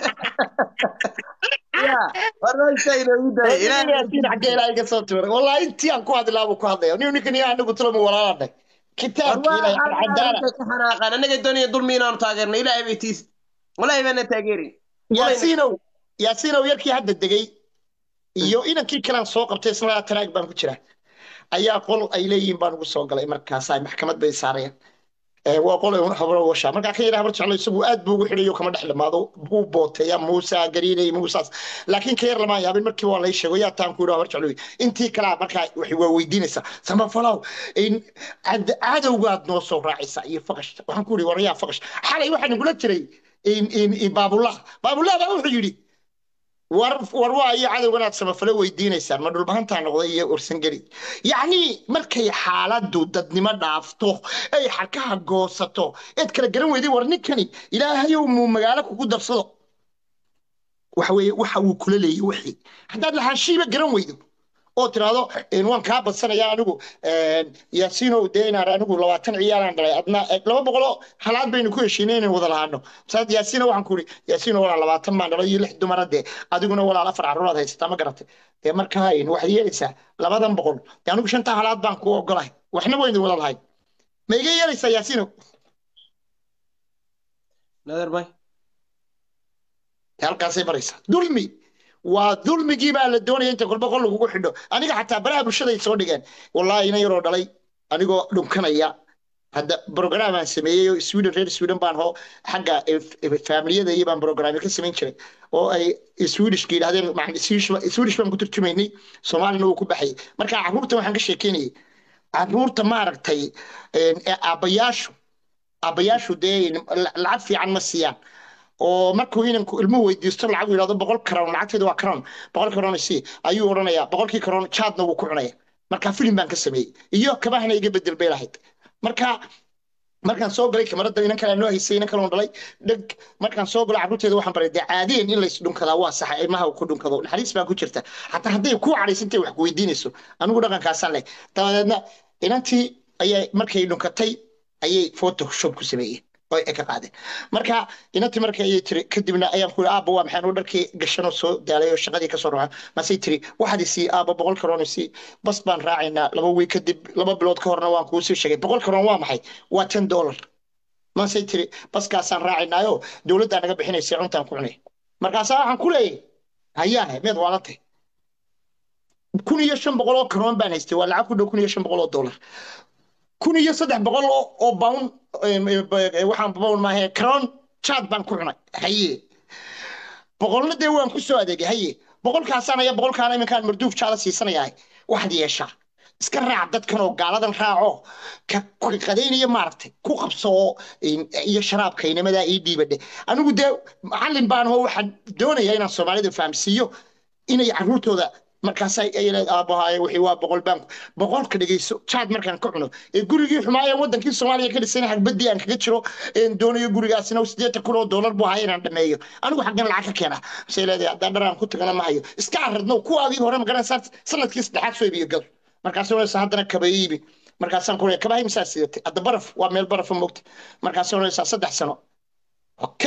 wallahi intii aan ku hadlaabuu ku hadlaya nin ninkan iyo anagu tulama walaalanay kitaabkiilaxanaaqaan annaga doonaya dulmi inaanu taageerno ilaahay bay tiis walahi baana taageerin yaasiinow yaasiinow yarkii hadda degay iyo inankii kalaan soo qabtay isna taraag baan ku jira ayaa qol ay leeyihiin baan ugu soo galay markaas ay maxkamad bay saarayaan waa qol ay habro washa markaa ka yidhi habar jeclo isagu aad buu ugu xidhayo kama dhex dhamaado buu booteeya muusa gariinay muusaas laakiin ka yar lamaan yaabin markii waa lay sheego yaa taan ku yidhi habar jeclo intii kalaa markaa waxay waa weydiinaysaa samafalow cadowgaad noo soo raacaysaa iyo faqashta waxaan ku yidhi warayaa faqash xalay waxaa nagula jiray baabullah baabullah baa wuxuu yidhi war war waa iyo cadowganaad samafalo weydiinaysaan ma dhulbahantaa noqday iyo ursangeli yacni markay xaaladdu dadnimo dhaafto ay xarkaha goosato eed kala garan weyday war ninkani ilaahayow muu magaalo kugu darsado waxa weeye waxa uu kula leeyay wixii haddaad lahaanshiiba garan weydo oo tiraahdo waan kaa badsanaya anigu yaasiinow dee inaan anigu labaatan ciyaalaan dhalay adna laba boqoloo halaad baynu ku heshiinay inaan wada lahaano masaad yaasiino waxaan ku iri yaasiino walaal labaatan baan dhalay iyo lix dumara dee adiguna walaal afar carruuraad haysataa ma garatay dee markaa waxaad yeelaysaa labadan boqol dee anigu shantaa halaad baan ku ogolahay waxna waynu wada lahayn ma iga yeelaysaa yaasiino naderbay halkaasay baraysaa dulmi waa dulmigii baa la doonaya inta kolba qol lagugu xidho aniga xataa baraha bulshaday soo dhigeen wallahi ina yaroo dhalay anigoo dhunkanaya hadda brogramaan sameeyey oo sweden reer sweden baan hoo xagga faamiliyada iyo baan brograami ka samayn jiray oo ay swedishka yidhahdeen swedish baan ku turjumaynay soomaalina wuu ku baxayay marka carruurta waxaan ka sheekeynayay carruurta maaragtay aabbayaashu aabbayaashu dee lacag fiican ma siiyaan oo markuu inanku ilmuhu weydiisto lacag uu yidhahdo boqol karoon lacagteedu waa karoon boqol karoon si ayuu odhanayaa boqolkii karoon jaadna wuu ku cunaya marka filim baan ka sameeyey iyo kabahana iga bedel bay lahayd marka markaan soo galay kamarada inan kale noo haysay inan kale dhalay dheg markaan soo galo carruurteeda waxaan baray dee caadiyan in lays dhunkadaa waa saxa ilmaha ku dhunkado naxariis baa ku jirta xataa hadday ku cadhaysantay wax ku weydiinayso anigu dhaqankaasaan leh dabadeedna inantii ayay markay dhunkatay ayay photoshop ku sameeyeen oo ay ka qaadeen marka inantii marka ayay tiri kadibna ayaan ku aabba waa maxaan dharkii gashanoo soo daalay oo shaqadii kasoo raxa masay tiri waxaad isii aabba boqol karoon isii bas baan raacaynaa laba wiil kadib laba bilood ka horna waan kuu sii sheegay boqol karoon waa maxay waa ten dollar masay tiri baskaasaan raacaynaayo dowladdaa naga bixinaysa cuntaan ku cunay markaasaa waxaan ku leeyay hayaahe meed waalantay kun iyo shan boqol oo karoon baan haystay waa lacag ku dhow kun iyo shan boqol oo dollar kun iyo saddex boqol oo bawn waxaan bawn maahe karoon jaad baan ku cunay haye boqolna dee waan ku soo adeegay haye boqolkaasaan aya boqolkaana iminkaan marduuf jaada siisanayahay waxaad yeeshaa iska raac dadkan oo gaaladan raaco ka qadaynaya maaragtay ku qabsoo iyo sharaabka inamadaa ii dhiibadhe anigu dee macallin baan oo waxaan doonayaa inaan soomaalida fahamsiiyo inay carruurtooda markaasa aabahaaye wixii waa boqol baan boqolka dhegeyso jaad markaan ka cuno ee gurigii xumaayeen wadankii soomaaliya ka dhisan hagbadii aan kaga jiro doonayo gurigaasina sideetan kun oo doolar buu ahaa inaan dhameeyo anigu xaggan lacag ka keena masay leedahay haddaan dharaan ku tagana ma hayo iska aradno kuwaadii hore magaranaysaa sanadkii saddexaad soo iibiyo gado markaas onaysa haddana kaba iibi markaasaan ku kabahay misaa sidatay hadda baraf waa meel barafa moogta markaas onaysaa saddex sano okay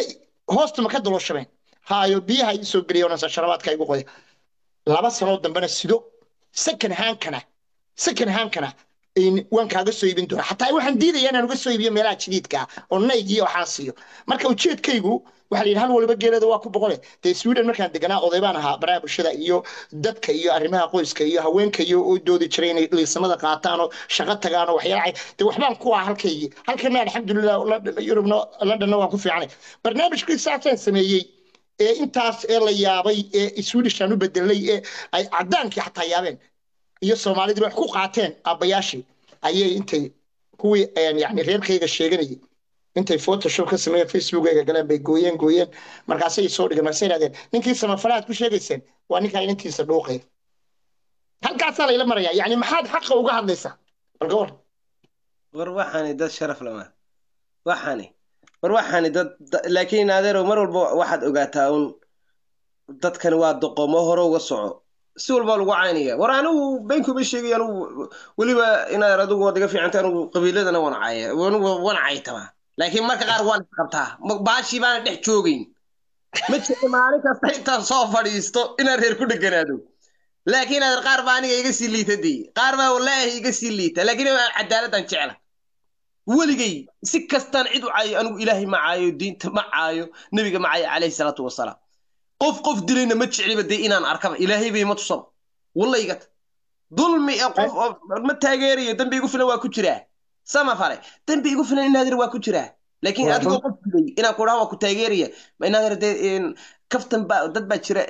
hoosta ma ka dalooshameen haayo biyaha ii soo geliya onasa sharabaadka igu qoya laba sanoo dambena sido second handkana second handkana waan kaaga soo iibin doonaa xataa waxaan diidaya inaan uga soo iibiyo meelaha jadiidka ah oo naygii waxaan siiyo marka ujeedkaygu waxaa la yidhi hal waliba geelada waa ku boqole dee sweden markaan deganaa oday baan ahaa baraha bulshada iyo dadka iyo arrimaha qoyska iyo haweenka iyo u doodi jiray inay liisamada qaataan oo shaqo tagaan oo waxyaala dee waxbaan ku ah halkaygii halkana alxamdulilah yurubna londonna waan ku fiicanay barnaamijkii saasaan sameeyey ee intaas ee la yaabay ee swedishaan u bedelay ee ay caddaankii xataa yaabeen iyo soomaalidii wax ku qaateen aabbayaashii ayay intay kuwii yani reerkayga sheeganayay intay photoshop ka sameeyeen facebookayga galeen bay gooyeen gooyeen markaasay soo dhigeen markaasay idhahdeen ninkii samafalaad ku sheegayseen waa ninkaa inantiisa dhuuqaya halkaasaa layla marayaa yani maxaad xaqa uga hadlaysaa bal gawar war waxaani dad sharaf lama waxaani war waxaani dad laakiin adeero mar walba waxaad ogaataa un dadkani waa doqomo hore uga soco si walba lagu caynaya war anigu beenkuma sheegay anigu weliba inaad adigu waad iga fiicanta anigu qabiiladana waan caya anigu waan caytama laakiin marka qaar waan isqabtaa baashii baana dhex joogayn ma jira maalin kasta intaan soo fadhiisto inaan reer ku dheganaado laakiin adeer qaar baa aniga iga sii liita dee qaar baa wallaahi iga sii liita laakiin cadaaladdan jecla weligay si kastaan cid u caayo anigu ilaahay ma caayo diinta ma caayo nebiga ma caayo calayhi salaatu wasalaam qof qof dilayna ma jecliba dee inaan arkaba ilaahay bay ma tusaba wallaygat dulmi ee qof ma taageerayo dembi igu filan waa ku jiraa sama fale dembi igu filan inaadir waa ku jiraa laakiin adigoo qof dilay inaan kudhaha waa ku taageeraya inaadir dee kaftan baa dad baa jira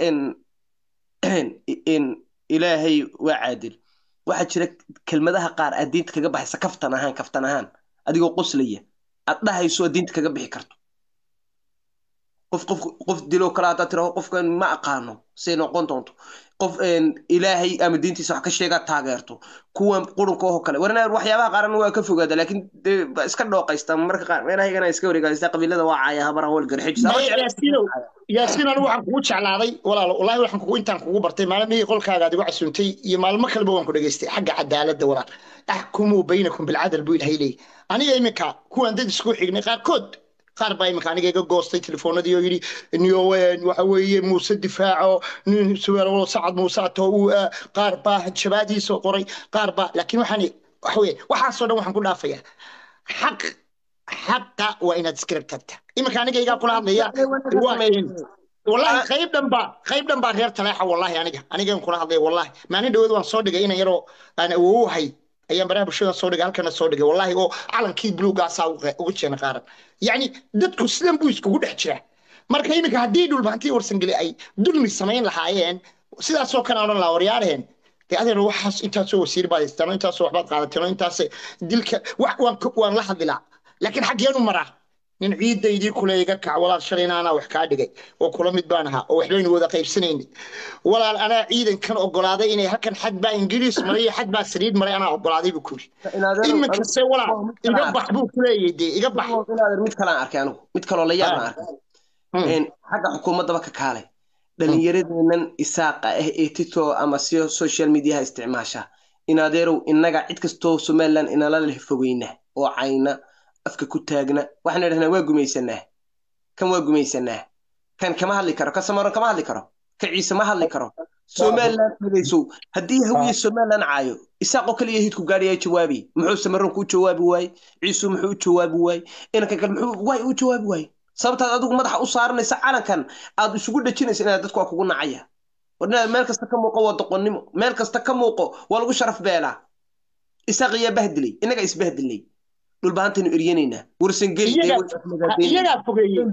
ilaahay waa caadil waxaa jira kelmadaha qaar aad diinta kaga baxaysa kaftan ahaan kaftan ahaan adigoo qoslaya aad dhahayso aad diinta kaga bixi karto qof qof qof dilo kale haddaad tiraho qofkan ma aqaano say noqon doonto qof ilaahay ama diintiisa wax ka sheegaa taageerto kuwan qurunka oo kale warna waxyaabaha qaarna waa ka fogaada laakiin iska dhooqaysta marka qaar meelahayagana iska wareegaysta qabiilada waa caaya habara howl garxijyaasiin anigu waxaan kugu jeclaaday walaalo wallaahi waxaan kugu intaan kugu bartay maalmihii qolkaaga aad igu casuuntay iyo maalmo kaleba waan ku dhegaystay xagga cadaaladda walaal axkumuu baynakum bilcadal buu ilahay leeyahy aniga iminka kuwan dad isku xignay qaarkood qaar baa iminka aniga iga goostay telefoonadii oo yidhi niyowen waxa weeye muuse difaaco nin suweelwalo sacad muuse ato uu qaar baa jabaadiisoo qoray qaar baa laakiin waxaan waxa weye waxaasoo dhan waxaan ku dhaafayaa xaq xaqa waa inaad iskirab tagta iminka aniga igaa kula hadlaya wallahi qayb dhan baa qayb dhan baa reer taleexa wallahi aniga anigan kula hadlaya wallahi maalin dhaweed waan soo dhigay inan yaroo aan awoowahay ayaan baraha bulshada soo dhigay halkana soo dhigay wallahi oo calankii buluugaasaa ugu jeena qaaran yacni dadku sidan buu iskugu dhex jiraa marka iminka haddii dhulbaantii warsangeli ay dulmi samayn lahaayeen sidaasoo kale odhan lahaa waryaareen dee adeer waxaas intaasoo wasiir baad haystaan oo intaasoo waxbaad qaadateen oo intaas dilka wax waan waan la hadlilaa laakiin xaggeenu maraa nin ciidaydii kule iga kac walaal shalayna anaa wax kaa dhigay oo kula mid baan ahaa oo waxbaynu wada qaybsanaynay walaal anaa ciidankan ogolaaday inay halkan xad baa ingiriis maray iyo xad baa saliid maray anaa ogolaaday buu kuri iminkase walaal iga bax buu kuleeyay dee iga bax mid kalaan arkay anigu mid kaloo la yaabna arkay xagga xukuumaddaba ka kaalay dhalinyaradeennan isaaqa ah ee tito ama si social mediaha isticmaasha in adeerow innaga cid kastoo somaliland inala leh fogeyna oo cayna afka ku taagna waxaan idhahnaa waa gumaysanaa kan waa gumaysanaa kan kama hadli karo kan samaron kama hadli karo kan ciise ma hadli karo somaliland dhagaysow haddii hawiye somaliland caayo isaaqoo kaliya hidku gaadhaya jawaabi muxuu samaronku u jawaabi waaye ciisu muxuu u jawaabi waaye inankan kale muxuu waay u jawaabi waaye sababtaad adigu madaxa u saaranaysa calankan aad isugu dhajinaysa inaad dadku waa kugu nacaya war inaad meel kasta ka muuqo waa doqonnimo meel kasta ka muuqo waa lagu sharaf beelaa isaaq iyaa bahdilay innaga isbahdilnay dhulbaantaynu eryanaynaa iyagaa fogeeyey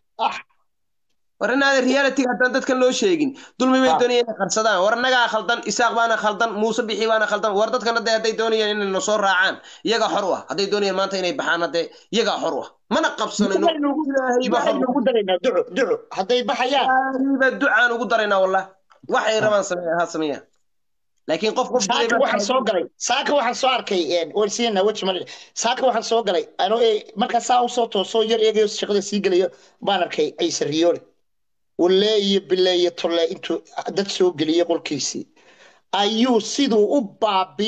war inaada reality haddaan dadkan loo sheegin dulmi bay doonayeen inay qarsadaan war annagaa khaldan isaaq baana khaldan muuse bixi baana khaldan war dadkan hadday hadday doonayeen inay nasoo raacaan iyagaa xor u ah hadday doonayeen maanta inay baxaan haddee iyagaa xor u ah mana qabsanayno ugu daraynaa duco duco hadday baxayaan ba ducaan ugu daraynaa wallah waxay rabaan sameeya ha sameeyaan laakiin qof qof saaka waxaan soo galay saaka waxaan soo arkay warsiina weji mali saaka waxaan soo galay ano markaa saa usoo toosoo yar eegayo shaqada sii gelayo baan arkay ciise riyoole walle iyo bille iyo tolle intuu dad soo geliyey qolkiisii ayuu siduu u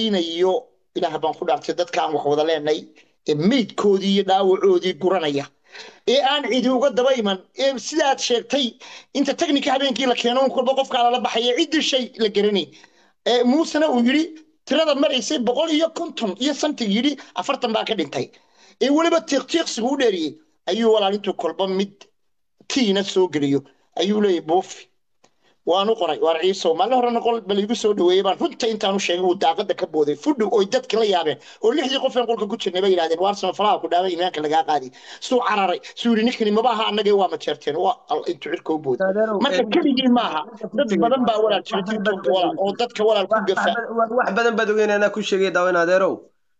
baabiinayo ilaah baan ku dhaartay dadkaan wax wada leenay ee meydkoodii iyo dhaawacoodii guranaya ee aan cidi uga daba iman ee sidaad sheegtay inta teknika habeenkii la keeno kolba qofkaa lala baxaya ciddii shay la garanay muusena uu yidhi tirada maraysay boqol iyo konton iyo santig yidhi afartan baa ka dhintay ee weliba tiiqtiiqsigu u dheeriyey ayuu walaalintuu kolba mid tiina soo geliyo ayuu leeyahy buufi waanu qoray waar ciisow maalin horena qol bal igu soo dhaweeyey baan runta intaanu sheegay uu daaqada ka booday fudhu oy dadka la yaabeen oo lixdii qof een qolka ku jirnay bay yidhahdeen waar samafalaha ku dhaaway imaanka lagaa qaadi suu cararay suu yidhi ninkani maba aha annagee waa majeerteen waa intuu cirka u booday marka keligii maaha dad badan baa walaal jira tiktok walaal oo dadka walaal ku gafa wax badan baad ogeyn anaa ku sheegay daawan adeerow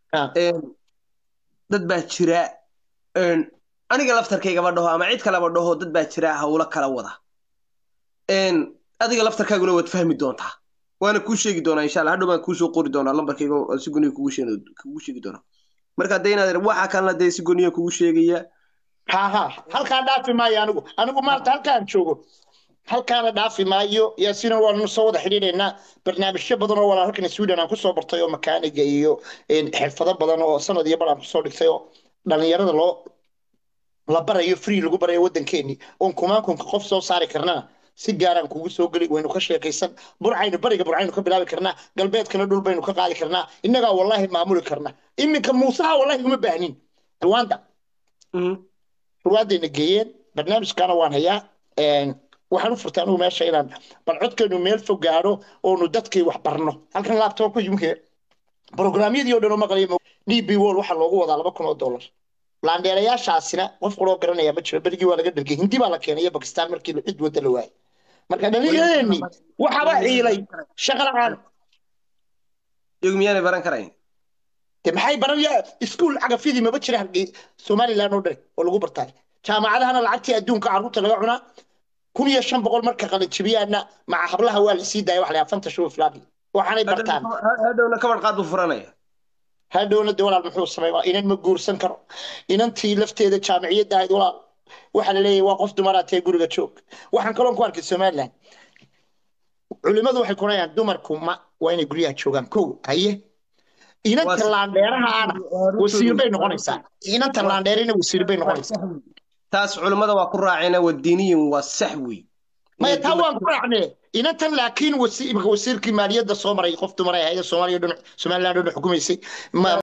dad baa jira aniga laftarkaygaba dhaho ama cid kaleba dhaho dad baa jira hawlo kala wada adiga laftarkaaguna waad fahmi doontaa waana kuu sheegi doonaa insha allah hadhow baan kuusoo qori doonaa lambarkayga si goniya kugu sheegi doonaa marka hadda inaad waxa kalena dee si goniya kugu sheegaya ha ha halkaa dhaafi maayo anigu anigu maanta halkaan joogo halkaana dhaafi maayo yaasiina waanu soo wada xidhiidhaynaa barnaamijyo badan oo walaa halkan sweden aan kusoo bartay oo makaaniga iyo xirfado badan oo sanad iyo bar aan kusoo dhigtay oo dhalinyarada loo la barayo free lagu barayo waddankeennii oon kumaankunka qof soo saari karnaa si gaaraan kugu soo geli waynu ka sheekaysan burcaynu bariga burcaynu ka bilaabi karnaa galbeedkana dhul baynu ka qaadi karnaa innagaa wallaahi maamuli karnaa iminka muusaha wallaahi uma baahnin ruwanda ruwandayna geeyeen barnaamijkaana waan hayaa waxaan u furtay anigu meesha inaan bal codkeenu meel fog gaadho oonu dadkay wax barno halkan laabtoobka yimke brograamyadii oo dhan oo maqlaya d b wall waxaa loogu wadaa laba kun oo dollar laandheerayaashaasina qof qoloo garanaya ma jiro berigii waa laga dhargay hindi baa la keenay iyo bakistaan markii cid wadda la waayay marka dhalinyadeennii waxaba ciilay shaqa la-aan iyagu miyaanay baran karayn de maxay baranaya iskuul cagafyadii maba jira halkii somaliland oo dhan oo lagu bartaay jaamacadahana lacagtii adduunka carruurta laga cunaa kun iyo shan boqol marka qalinjibiyaana maca hablaha waa la sii daaya wax la afanta shuba filaadi waxaanay bartaan hadhowna kabar qaad buu furanaya hadhowna de walaal muxuu sameeyaa inan ma guursan karo inantii lafteeda jaamiciyadda ahayd walaal waxaa la leeyahay waa qof dumaraad tahay guriga joog waxaan kaloon ku arkay somaliland culimmadu waxay kunayaan dumarku ma waa inay guryaha joogaan kow haye inanta laandheeraha ana wasiir bay noqonaysaa inanta laandheerina wasiir bay noqonaysaa taas culimmada waa ku raaceen waa diiniyin waa sax wey maya taa waan ku raacnee inantan laakiin wasiirkii maaliyadda soo maray qof dumar ay ahayd soomaaliya dhinac somaliland dhinac xukumaysay